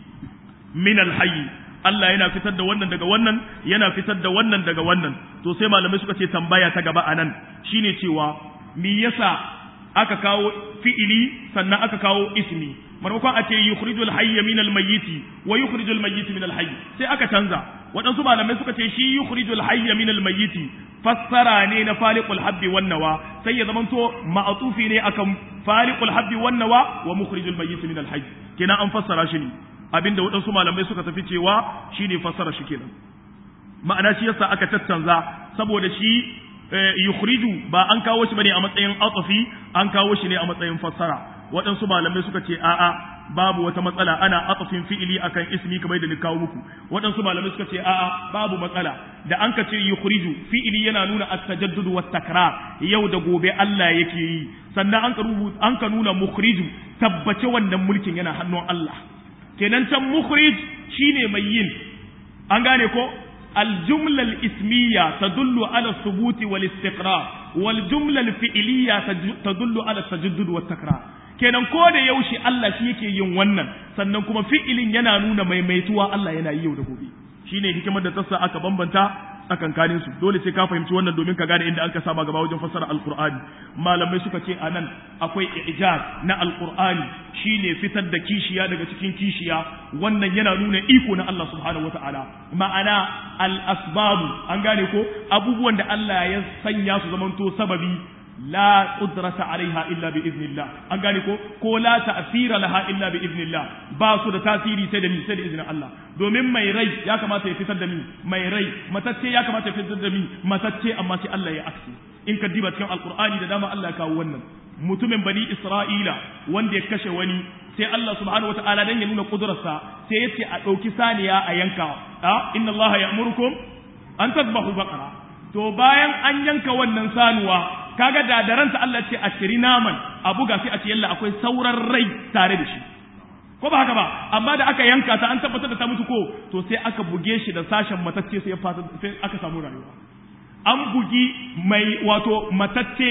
min al-hayy Allah yana fitar da wannan daga wannan yana fitar da wannan daga wannan to sai malamai suka ce tambaya ta gaba anan shine cewa me yasa aka kawo fi'ili sannan aka kawo ismi maimakon a ce yukhrijul hayya min al-mayyit wa yukhrijul mayyit min al-hayy sai aka canza waɗansu malamai suka ce shi yukhrijul hayya min al-mayyit fassara ne na faliqul habbi wan nawa sai ya zamanto ma'atufi ne akan faliqul habbi wan nawa wa mukhrijul mayyit min al-hayy kenan an fassara shi ne abinda waɗansu malamai suka tafi cewa shine fassara shi kenan ma'ana shi yasa aka tattanza saboda shi yukhriju ba an kawo shi bane a matsayin atafi an kawo shi ne a matsayin fassara waɗansu malamai suka ce a'a babu wata matsala ana atafin fi'ili akan ismi kamar da ni kawo muku waɗansu malamai suka ce a'a babu matsala da an ka ce yukhriju fi'ili yana nuna at-tajaddud wa takrar yau da gobe Allah yake yi sannan an ka rubuta an ka nuna mukhriju tabbace wannan mulkin yana hannun Allah kenan can mukhrij shine mai yin an gane ko الجملة الاسمية تدل على الثبوت والاستقرار والجملة الفعلية تدل على التجدد والتكرار kenan ko da yaushe Allah shi yake yin wannan sannan kuma fi'ilin yana nuna maimaituwa Allah yana yi yau da gobe shine hikimar da tassa aka bambanta tsakankanin su dole sai ka fahimci wannan domin ka gane inda aka saba gaba wajen fassara alqur'ani malamai suka ce anan akwai ijaz na alqur'ani shine fitar da kishiya daga cikin kishiya wannan yana nuna iko na Allah subhanahu wataala ma'ana al asbabu an gane ko abubuwan da Allah ya sanya su zamanto sababi la qudrata alaiha illa bi iznillah an gane ko ko la ta'sira laha illa bi iznillah ba su da tasiri sai da ni sai da izinin Allah domin mai rai ya kamata ya fitar da mi mai rai matacce ya kamata ya fitar da mi matacce amma sai Allah ya aksi in ka diba cikin alqur'ani da dama Allah ya kawo wannan mutumin bani isra'ila wanda ya kashe wani sai Allah subhanahu wataala dan ya nuna kudurarsa sai ya ce a ɗauki saniya a yanka a inna Allah ya'murukum an tadbahu baqara to bayan an yanka wannan sanuwa kaga da da ranta Allah ce a ciri naman a buga sai a ce yalla akwai sauran rai tare da shi ko ba haka ba amma da aka yanka ta an tabbatar da ta mutu ko to sai aka buge shi da sashen matacce sai ya fata sai aka samu rayuwa an bugi mai wato matacce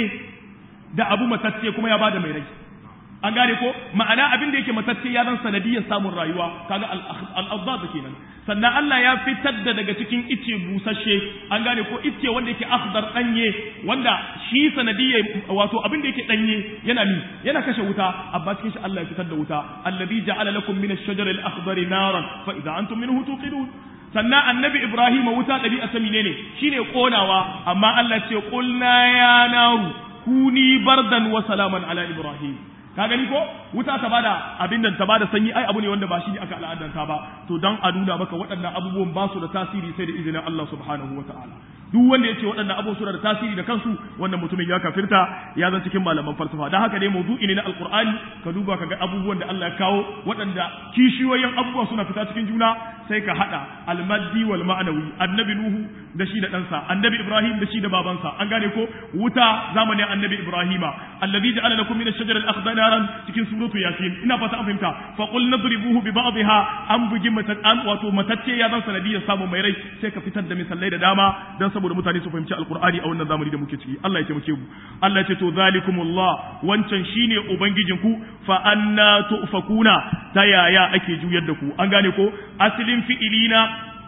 da abu matacce kuma ya bada mai rai an gane ko ma'ana abin da yake matacce ya zan sanadiyar samun rayuwa kaga al-azdad kenan sannan Allah ya fitar da daga cikin ice busasshe an gane ko ice wanda yake akhdar danye wanda shi sanadiyar wato abin da yake danye yana mi yana kashe wuta amma cikin shi Allah ya fitar da wuta alladhi ja'ala lakum min ash-shajari al-akhdari naran fa idza antum minhu tuqidun sannan annabi Ibrahim wuta ɗabi'a sami ne shine konawa amma Allah ce qulna ya naru kuni bardan wa salaman ala Ibrahim ka gani ko wuta ta bada abin da ta bada sanyi ai abu ne wanda ba shi ne aka al'adanta ba to dan a nuna maka waɗannan abubuwan ba su da tasiri sai da izinin Allah subhanahu wa ta'ala duk wanda yace waɗannan abubuwan suna da tasiri da kansu wannan mutumin ya kafirta ya zan cikin malaman falsafa dan haka ne mawdu'i ne na alqur'ani ka duba ka ga abubuwan da Allah ya kawo waɗanda kishiyoyin abubuwa suna fita cikin juna sai ka hada almaddi wal ma'nawi annabi nuhu da shi da ɗansa annabi ibrahim da shi da babansa an gane ko wuta zamanin annabi ibrahima allazi ja'ala lakum min ash-shajari al-akhdar naran cikin suratu yasin ina fata an fahimta fa qul nadribuhu bi ba'dihha an bugi matat an wato matacce ya zan sanadiyar samu mai rai sai ka fitar da misalai da dama dan saboda mutane su fahimci alqur'ani a wannan zamani da muke ciki Allah ya taimake mu Allah ya ce to zalikumullah wancan shine ubangijinku fa anna tufakuna ta yaya ake juyar da ku an gane ko asalin fi'ilina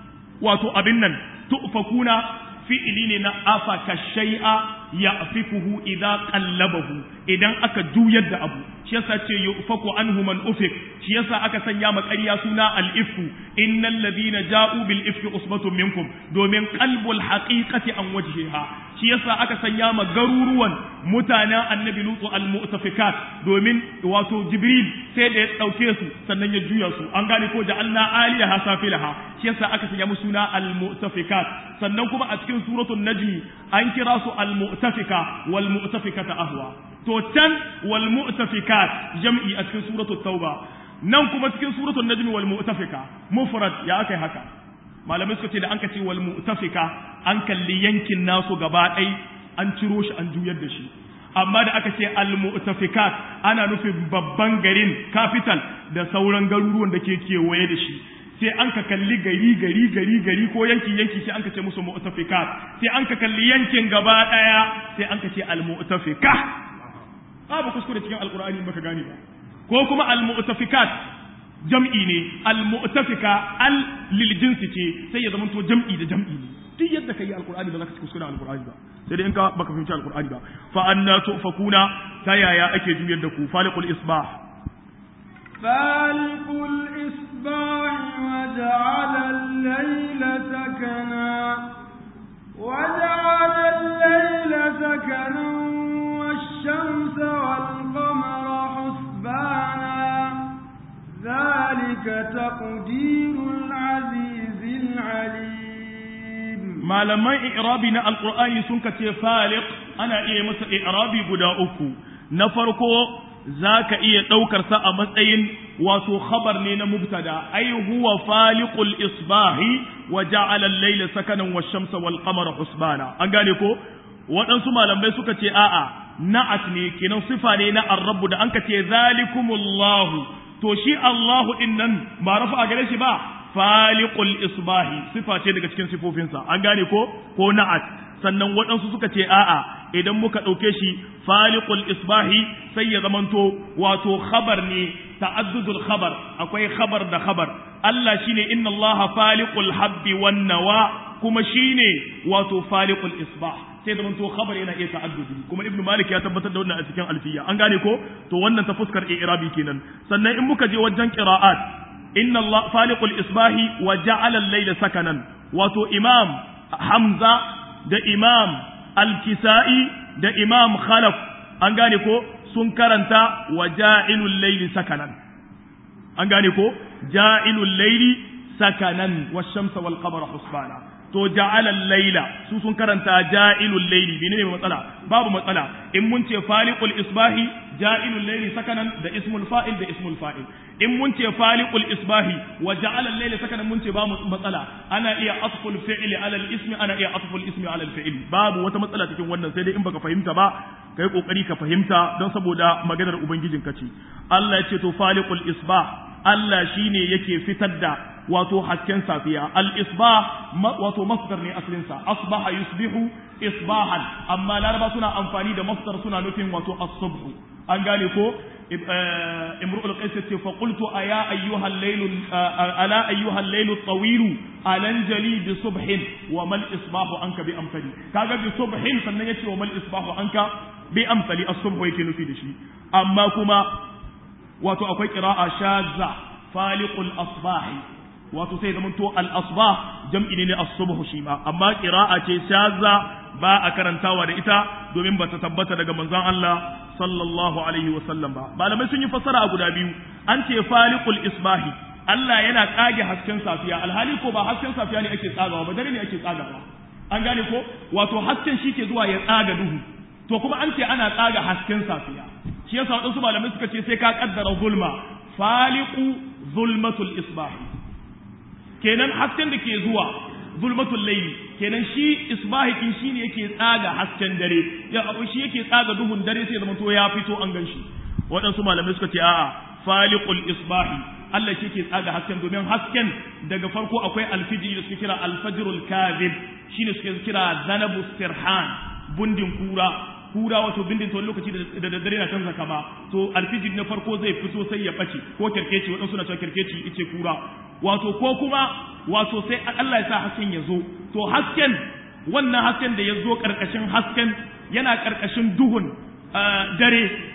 wato abin nan tufakuna fi'ili ne na afaka shay'a ya afikuhu idan qallabahu idan aka juyar da abu shi yasa ce yufaku anhu man ufik shi yasa aka sanya ma ƙarya suna al-ifku innal ladina ja'u bil ifki usbatun minkum domin qalbul haqiqati an wajhiha shi yasa aka sanya ma garuruwan mutanen annabi lutu al-mu'tafikat domin wato jibril sai da ya dauke su sannan ya juya su an gane ko ja'alna aliyaha safilaha shi yasa aka sanya musu suna al-mu'tafikat sannan kuma a cikin suratul najmi an kira su al-mu'tafika wal mu'tafikata ahwa to can wal mu'tafikat jam'i a cikin suratul tauba nan kuma cikin suratul najmi wal mu'tafika mufrad ya akai haka malamai suka ce da an ka ce wal mu'tafika an kalli yankin nasu gaba ɗai an ciro shi an juyar da shi amma da aka ce al mu'tafikat ana nufin babban garin capital da sauran garuruwan da ke kewaye da shi sai an ka kalli gari gari gari gari ko yanki yanki sai an ka ce musu mu'tafikat sai an ka kalli yankin gaba ɗaya sai an ka ce al mu'tafika babu kuskure cikin alqur'ani baka gane ba ko kuma al mu'tafikat jam'i ne al-mu'tafika al lil jinsi ce sai ya zamanto jam'i da jam'i ne duk yadda kai alqur'ani ba za ka ci kuskure alqur'ani ba sai dai in ka baka fahimci alqur'ani ba fa anna tufakuna ta yaya ake juyar da ku faliqul isbah faliqul isbah wa ja'ala al-layla sakana wa ja'ala al-layla sakana wash-shamsa wal-qamara husbana ذلك تقدير العزيز العليم malaman i'rabi na alqur'ani sun kace faliq ana iya masa i'rabi guda uku na farko zaka iya daukar sa a matsayin wato khabar ne na mubtada ai huwa faliqul isbahi wa ja'ala al-layla sakanan wash-shamsa wal-qamara husbana an gane ko waɗansu malamai suka ce a'a na'at ne kenan sifa ne na ar-rabb da an kace zalikumullahu to shi Allahu din nan ba rafa a gare shi ba faliqul isbahi sifa ce daga cikin sifofinsa an gane ko ko na'at sannan waɗansu suka ce a'a idan muka ɗauke shi faliqul isbahi sai ya zamanto wato khabar ne ta'addudul khabar akwai khabar da khabar Allah shine inna Allah faliqul habbi wan nawa kuma shine wato faliqul isbah sai da to khabar yana iya ta'addudi kuma ibnu malik ya tabbatar da wannan a cikin alfiya an gane ko to wannan ta fuskar i'rabi kenan sannan in muka je wajen qira'at inna allah faliqul isbahi wa ja'ala al-layla sakanan wato imam hamza da imam al-kisa'i da imam khalaf an gane ko sun karanta wa ja'ilul layli sakanan an gane ko ja'ilul layli sakanan wash-shamsa wal-qamara husbana to ja'alal laila su sun karanta ja'ilul laili menene matsala babu matsala in mun ce faliqul isbahi ja'ilul laili sakanan da ismul fa'il da ismul fa'il in mun ce faliqul isbahi wa ja'alal laila sakanan mun ce babu matsala ana iya atful fi'li ala al ismi ana iya atful ismi ala al fi'li babu wata matsala cikin wannan sai dai in baka fahimta ba kai kokari ka fahimta don saboda maganar ubangijin ka ce Allah ya ce to faliqul isbah Allah shine yake fitar da wato hasken safiya al-isbah wato masdar ne asalin sa asbaha yusbihu isbahan amma laraba suna amfani da masdar suna nufin wato as-subh an gane ko imru'ul qais ce fa qultu aya ayyuha al-layl ala ayyuha al-layl at-tawil alanjali bi subhin wa mal isbahu anka bi amsali kaga bi subhin sannan yace wa mal isbahu anka bi amsali as-subh yake nufi da shi amma kuma wato akwai qira'a shazza faliqul asbahi wato sai da to al-asbah jam'i ne as-subh shi ma amma qira'a ce shazza ba a karantawa da ita domin ba ta tabbata daga manzon Allah sallallahu alaihi wa sallam ba malamai sun yi fassara a guda biyu an ce faliqul isbahi Allah yana kage hasken safiya alhali ko ba hasken safiya ne ake tsagawa ba dare ne ake tsagawa an gane ko wato hasken shi ke zuwa ya tsaga duhu to kuma an ce ana tsaga hasken safiya shi yasa wadansu malamai suka ce sai ka kaddara zulma faliqu zulmatul isbahi kenan hasken da ke zuwa zulmatul layli kenan shi isbahi kin shine yake tsaga hasken dare ya abu shi yake tsaga duhun dare sai zama to ya fito an ganshi waɗansu malamai suka ce a'a faliqul isbahi Allah shi ke tsaga hasken domin hasken daga farko akwai alfijiri da suke kira alfajrul kadhib shine suke kira zanabu sirhan bundin kura kura wato bindin wani lokaci da daddare na canza kama to alfijir na farko zai fito sai ya bace ko kerkeci waɗansu na cewa kerkeci ice kura wato ko kuma wato sai Allah ya sa hasken ya zo to hasken wannan hasken da ya zo ƙarƙashin hasken yana ƙarƙashin duhun dare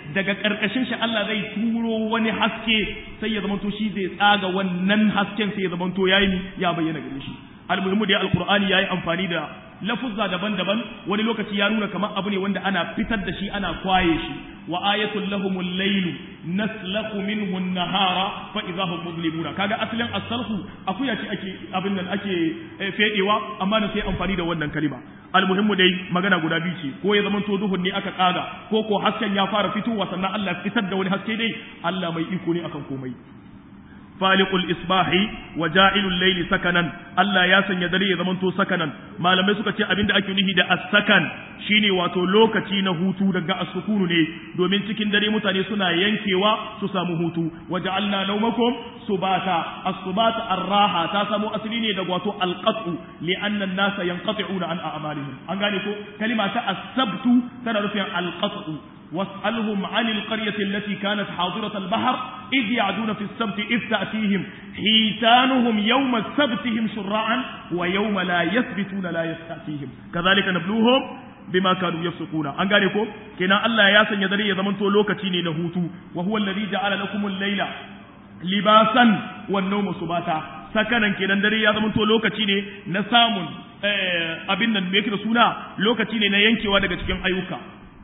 daga karkashin shi Allah zai turo wani haske sai ya zamanto shi zai tsaga wannan hasken sai ya zamanto yayi ya bayyana gare shi almuhimmu dai alqur'ani yayi amfani da lafuzza daban-daban wani lokaci ya nuna kamar abu ne wanda ana fitar da shi ana kwaye shi wa ayatul lahumul laylu naslakhu minhu an-nahara fa idha hum muzlimuna kaga asalin as-salhu akuya ce ake abin nan ake fedewa amma da sai amfani da wannan kalima almuhimmu dai magana guda biyu ce ko ya zama to duhun ne aka kaga ko ko hasken ya fara fitowa sannan Allah fitar da wani haske dai Allah mai iko ne akan komai faliqul isbahi wa ja'ilul layli sakanan Allah ya sanya dare ya zamanto sakanan malamai suka ce abinda ake nufi da as-sakan shine wato lokaci na hutu daga as-sukunu ne domin cikin dare mutane suna yankewa su samu hutu wa ja'alna nawmakum subata as-subata ar-raha ta samu asali ne daga wato al-qat'u li'anna an-nasa yanqati'una an a'malihim an gane ko kalima ta as-sabtu tana nufin al-qat'u واسألهم عن القرية التي كانت حاضرة البحر إذ يعدون في السبت إذ تأتيهم حيتانهم يوم سبتهم شراعا ويوم لا يثبتون لا يستأتيهم كذلك نبلوهم بما كانوا يفسقون an gane ko kenan Allah ya sanya dare ya zamanto lokaci ne na hutu wa huwa alladhi ja'ala lakum al-layla libasan wan nawma subata sakanan kenan dare ya zamanto lokaci ne na samun abin nan me yake da suna lokaci ne na yankewa daga cikin ayyuka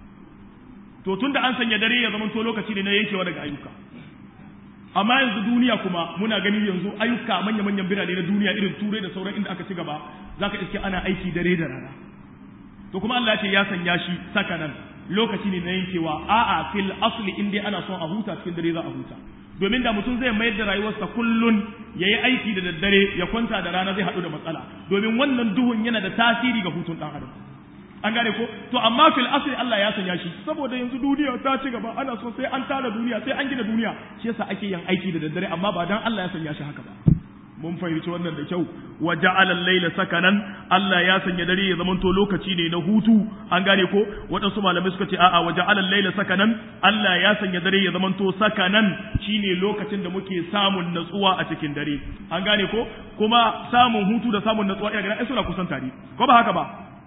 to tun da an sanya dare ya zama to lokaci ne na yankewa daga ayyuka amma yanzu duniya kuma muna gani yanzu ayyuka manya manyan birane na duniya irin turai da sauran inda aka ci gaba zaka iske ana aiki dare da rana to kuma Allah ce ya sanya shi sakanan lokaci ne na yankewa a'a fil asli in dai ana son a huta cikin dare za a huta domin da mutum zai mayar da rayuwarsa kullun ya yi aiki da daddare ya kwanta da rana zai haɗu da matsala domin wannan duhun yana da tasiri ga hutun ɗan adam an gane ko to amma fil asli Allah ya sanya shi saboda yanzu duniya ta ci gaba ana so sai an tara duniya sai an gina duniya shi yasa ake yin aiki da daddare amma ba dan Allah ya sanya shi haka ba mun fahimci wannan da kyau wa ja'ala al-layla sakanan Allah ya sanya dare ya zamanto lokaci ne na hutu an gane ko waɗansu malamai suka ce a'a wa ja'ala al-layla sakanan Allah ya sanya dare ya zamanto sakanan shine lokacin da muke samun natsuwa a cikin dare an gane ko kuma samun hutu da samun natsuwa ina ganin ai suna kusan tare ko ba haka ba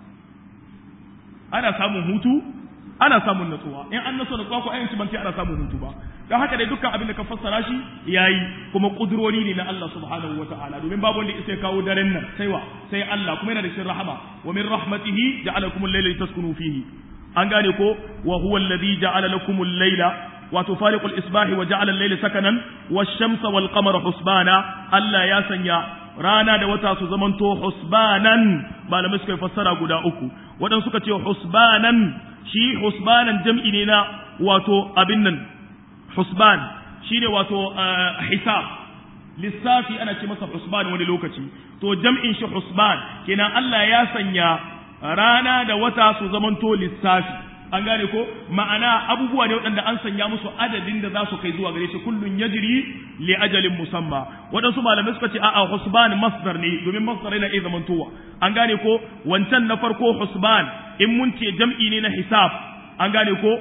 ana samun hutu ana samun natsuwa in an naso natsuwa ko ayyukan ban ana samun hutu ba don haka dai dukkan abin da ka fassara shi yayi kuma kudurori ne na Allah subhanahu wataala domin babu wanda ya kawo daren nan sai wa sai Allah kuma yana da shin rahama wa min rahmatihi ja'alakum al-layla litaskunu fihi an gane ko wa huwa alladhi ja'ala lakum al-layla wato faliqul isbahi wa ja'ala al-layla sakanan wash-shamsa wal-qamara husbana Allah ya sanya rana da wata su zamanto husbanan malamai suka fassara guda uku waɗansu suka ce husbanan shi husbanan jam'i ne na wato abin nan husban shi ne wato hisab lissafi ana ce masa husban wani lokaci to jam'in shi husban kenan Allah ya sanya rana da wata su zamanto lissafi an gane ko ma'ana abubuwa ne waɗanda an sanya musu adadin da za su kai zuwa gare shi kullun yajri li ajalin musamma waɗansu malamai suka ce a'a husban masdar ne domin masdar yana iya zamantowa an gane ko wancan na farko husban in mun ce jam'i ne na hisab an gane ko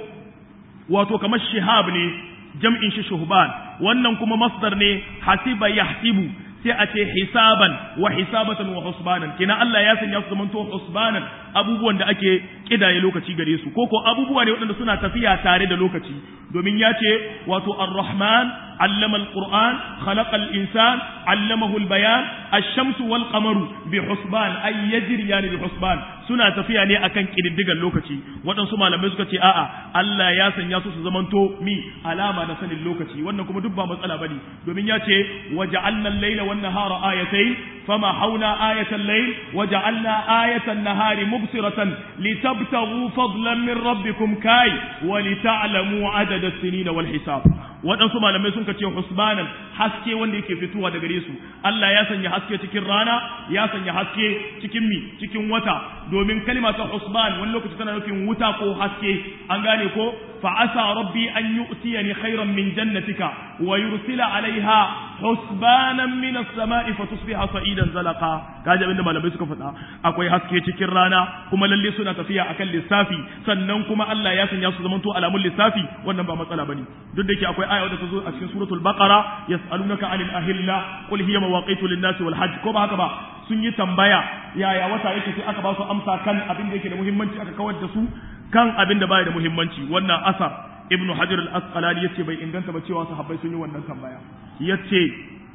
wato kamar shihab ne jam'in shi shuhban wannan kuma masdar ne hasiba yahsibu sai a ce hisaban wa hisabatan wa husbanan kina Allah ya sanya su zamanto husbanan abubuwan da ake kidaye lokaci gare su ko ko abubuwa ne waɗanda suna tafiya tare da lokaci domin ya ce wato ar-rahman allama al-qur'an khalaqa al-insan allamahu al-bayan ash-shamsu wal qamaru bi husban ay yajriyani bi husban suna tafiya ne akan kididdigan lokaci waɗansu malamai suka ce a'a Allah ya sanya su su zamanto mi alama na sanin lokaci wannan kuma duk ba matsala bane domin ya ce waja'alna al-layla wan nahara ayatayn fama hauna ayatan layl waja'alna ayatan nahari mubsiratan litabtaghu fadlan min rabbikum kai wa lita'lamu adada as-sinin wal hisab waɗansu malamai sun ce husbanan haske wanda yake fitowa daga gare su Allah ya sanya haske cikin rana ya sanya haske cikin mi cikin wata domin kalma ta husban wani lokaci tana nufin wuta ko haske an gane ko fa asa rabbi an yu'tiyani khairan min jannatika wa yursila alaiha husbanan min as-sama'i fa tusbiha sa'idan zalaqa kaje abinda malamai suka faɗa akwai haske cikin rana kuma lalle suna tafiya akan lissafi sannan kuma Allah ya sanya su zamanto alamun lissafi wannan ba matsala bane duk da yake akwai aya wadda ta zo a cikin suratul baqara yas'alunaka anil ahilla qul hiya mawaqitu lin-nasi wal hajj ko ba haka ba sun yi tambaya yaya wata yake sai aka ba su amsa kan abin da yake da muhimmanci aka kawar da su kan abin da baya da muhimmanci wannan asar ibn hajar al-asqalani yace bai inganta ba cewa sahabbai sun yi wannan tambaya yace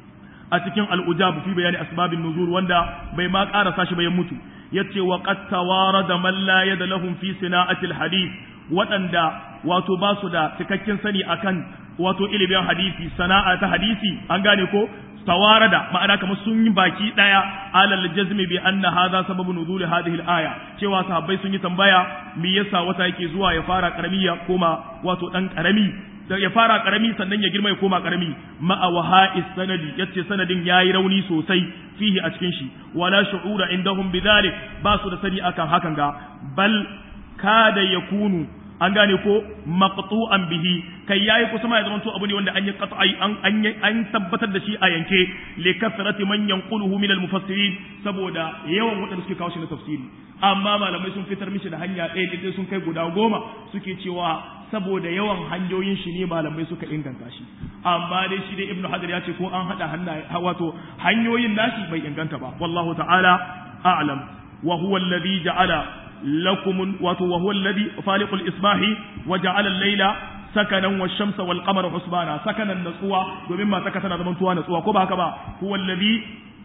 a cikin al-ujab fi bayani asbabin nuzul wanda bai ma karasa shi bayan mutu yace wa qad tawarada man la yada lahum fi sina'ati al-hadith waɗanda wato ba su da cikakken sani akan wato ilimin hadisi sana'a ta hadisi an gane ko tawarada ma'ana kamar sun yi baki daya alal jazmi bi anna hadha sababu nuzul hadhihi al-aya cewa sahabbai sun yi tambaya me yasa wata yake zuwa ya fara karami ya koma wato dan karami ya fara karami sannan ya girma ya koma karami ma'a waha'is sanadi yace sanadin yayi rauni sosai fihi a cikin shi wala shu'ura indahum bidhalik ba su da sani akan hakan ga bal kada yakunu an gane ko maqtu'an bihi kai yayi kusa ma ya zamanto abu ne wanda an yi qat'i an an an tabbatar da shi a yanke li kasrati man yanquluhu min al mufassirin saboda yawan wadanda suke kawo shi na tafsiri amma malamai sun fitar mishi da hanya ɗaya ɗaya sun kai guda goma suke cewa saboda yawan hanyoyin shi ne malamai suka inganta shi amma dai shi dai ibnu hajar ya ce ko an hada hannaye wato hanyoyin nashi bai inganta ba wallahu ta'ala a'lam wa huwa alladhi ja'ala لكم وهو الذي فالق الإصباح وجعل الليل سكنا والشمس والقمر حسبانا سكنا نسوا ومما سكتنا زمنتوا نسوا كوبا كبا هو الذي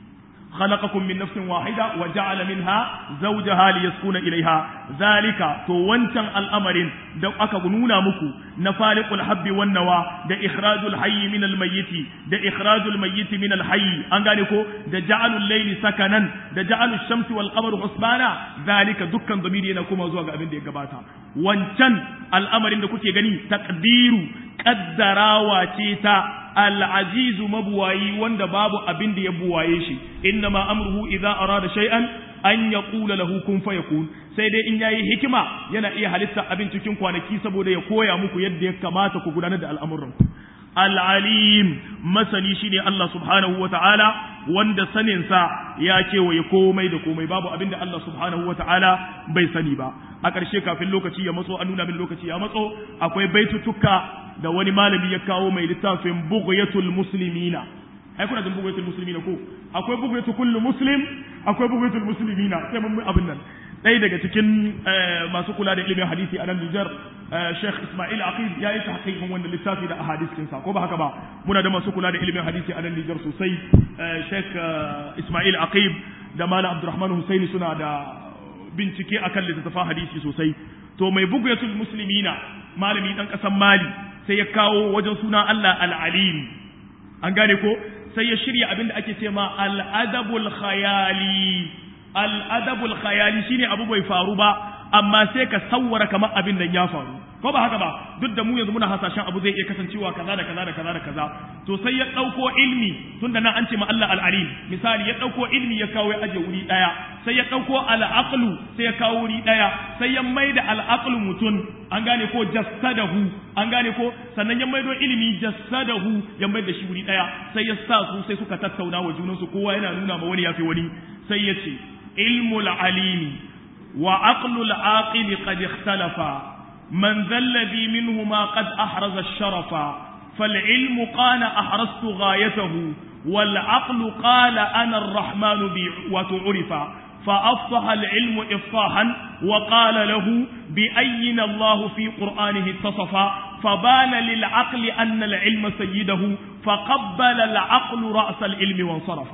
خلقكم من نفس واحدة وجعل منها زوجها ليسكن إليها ذلك تو وانتن الأمر دو أكبنونا مكو نفالق الحب والنوى دا إخراج الحي من الميت دا إخراج الميت من الحي أنغانيكو دا جعل الليل سكنا دا جعل الشمس والقمر حسبانا ذلك دكا ضميري ينكما زوغ أبن دي قباتا وانتن الأمر دا كتي غني تقدير قدراوا تيتا al'azizu mabuwayi wanda babu abin da ya buwaye shi inna ma amruhu idza arada shay'an an yaqula lahu kun fayakun sai dai in yayi hikima yana iya halitta abin cikin kwanaki saboda ya koya muku yadda ya kamata ku gudanar da al'amuran al'alim masani shine Allah subhanahu wa ta'ala wanda saninsa ya kewaye komai da komai babu abin da Allah subhanahu wa ta'ala bai sani ba a ƙarshe kafin lokaci ya matso an nuna min lokaci ya matso akwai baitutuka da wani malami ya kawo mai littafin bughyatul muslimina ai kuna jin bughyatul muslimina ko akwai bughyatu kullu muslim akwai bughyatul muslimina sai mun abin nan ɗaya daga cikin masu kula da ilimin hadisi a nan Nijar Sheikh Ismail Aqil ya yi tahqiqin wannan littafi da ahadisin sa ko ba haka ba muna da masu kula da ilimin hadisi a nan Nijar sosai Sheikh Ismail Aqil da Malam Abdulrahman Husaini suna da bincike akan littattafan hadisi sosai to mai bughyatul muslimina malami dan kasan Mali sai ya kawo wajen suna Allah al-Alim an gane ko sai ya shirya abin da ake ce ma al-adabul khayali al'adabul khayali shine abu bai faru ba amma sai ka sawwara kamar abin da ya faru ko ba haka ba duk da mu yanzu muna hasashen abu zai iya kasancewa kaza da kaza da kaza da kaza to sai ya ɗauko ilmi tunda nan an ce ma Allah al-alim misali ya ɗauko ilmi ya kawo ya aje wuri ɗaya sai ya ɗauko al-aqlu sai ya kawo wuri ɗaya sai ya maida al-aqlu mutun an gane ko jassadahu an gane ko sannan ya maido ilimi jassadahu ya maida shi wuri ɗaya sai ya sa su sai suka tattauna wa junansu kowa yana nuna ma wani yafi wani sai ya ce علم العليم وعقل العاقل قد اختلفا من ذا الذي منهما قد أحرز الشرف فالعلم قال أحرزت غايته والعقل قال أنا الرحمن بي وتعرف فأفصح العلم إفصاحا وقال له بأين الله في قرآنه اتصف فبان للعقل أن العلم سيده فقبل العقل رأس العلم وانصرف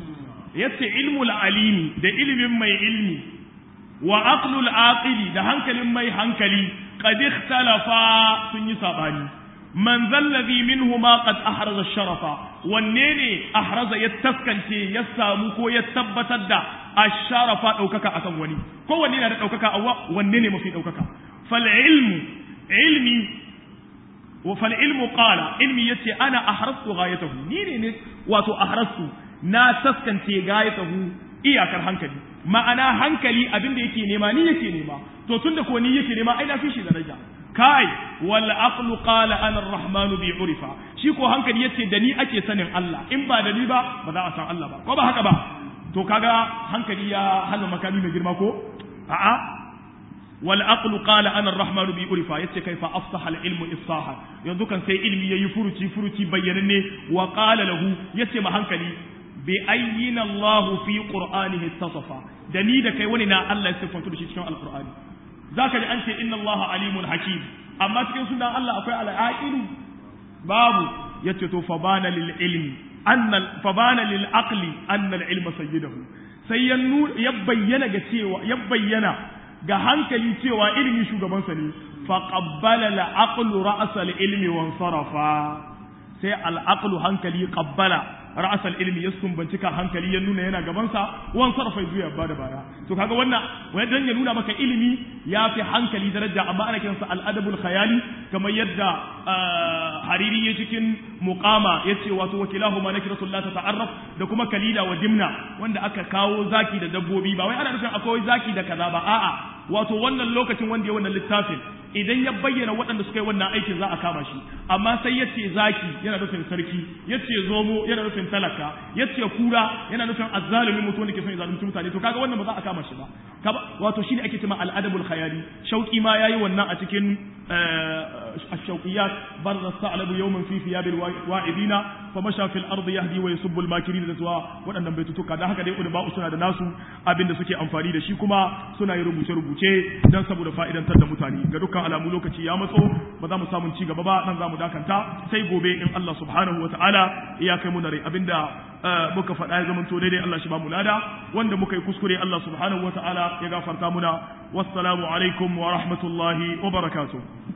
yace ilmul alimi da ilimin mai ilmi wa aqlul aqili da hankalin mai hankali qad ikhtalafa sun yi sabani man zallazi minhuma qad ahraza sharafa wanne ne ahraza ya taskance ya samu ko ya tabbatar da asharafa daukaka akan wani ko wanne na da daukaka awa wanne ne mafi daukaka fal ilmu ilmi wa fal ilmu qala ilmi yace ana ahrastu ghayatahu ni ne wato ahrastu na taskance gayatahu iyakar hankali ma'ana hankali abin da yake nema ni yake nema to tunda ko ni yake nema ai na fi shi daraja kai wal aqlu qala ana ar-rahman bi urifa shi ko hankali yace da ni ake sanin Allah in ba da ni ba ba za a san Allah ba ko ba haka ba to kaga hankali ya halin makami mai girma ko a'a wal aqlu qala ana ar-rahman bi urifa yace kai fa afsaha al-ilmu ifsaha yanzu kan sai ilmi yayi furuci furuci bayyananne wa qala lahu yace ma hankali bi ayyina Allah fi qur'anihi tasafa da ni da kai wani na Allah ya sifantu da shi cikin alqur'ani zaka ji an ce inna Allah alimun hakim amma cikin sunan Allah akwai al-aqilu babu yace to fa bana lil ilmi anna fa bana lil aqli anna al ilma sayyidahu sai ya ya bayyana ga cewa ya bayyana ga hankali cewa ilimi shugabansa ne fa qabbala al aqlu ra's al ilmi wa sarafa sai al aqlu hankali qabbala ra's al ilmi ya sumbanci kan hankali ya nuna yana gabansa wan sarafa zuwa ba da baya to kaga wannan wai dan ya nuna maka ilimi ya fi hankali daraja amma ana kiransa al adabul khayali kamar yadda hariri ya cikin muqama yace wato wakilahu ma nakiratul la tata'arraf da kuma kalila wa dimna wanda aka kawo zaki da dabbobi ba wai ana nufin akwai zaki da kaza ba a'a wato wannan lokacin wanda ya wannan littafin idan ya bayyana waɗanda suka yi wannan aikin za a kama shi amma sai ya ce zaki yana nufin sarki ya ce zomo yana nufin talaka ya ce kura yana nufin azzalumi mutum wanda ke son ya zalunci mutane to kaga wannan ba za a kama shi ba wato shine ake cewa al'adabul khayali shauki ma yayi wannan a cikin الشوقيات بر الثعلب يوما في ثياب الواعدين فمشى في الارض يهدي ويسب الماكرين da zuwa waɗannan baitutuka dan haka dai ulama suna da nasu abin da suke amfani da shi kuma suna yin rubuce rubuce dan saboda fa'idantar da mutane ga dukkan alamu lokaci ya matso ba za mu samu ci gaba ba nan za mu dakanta sai gobe in Allah subhanahu wataala ya kai mu rai abinda muka faɗa ya zamanto daidai Allah shi ba mu lada wanda muka yi kuskure Allah subhanahu wataala ya gafarta muna wassalamu alaikum wa rahmatullahi wa barakatuh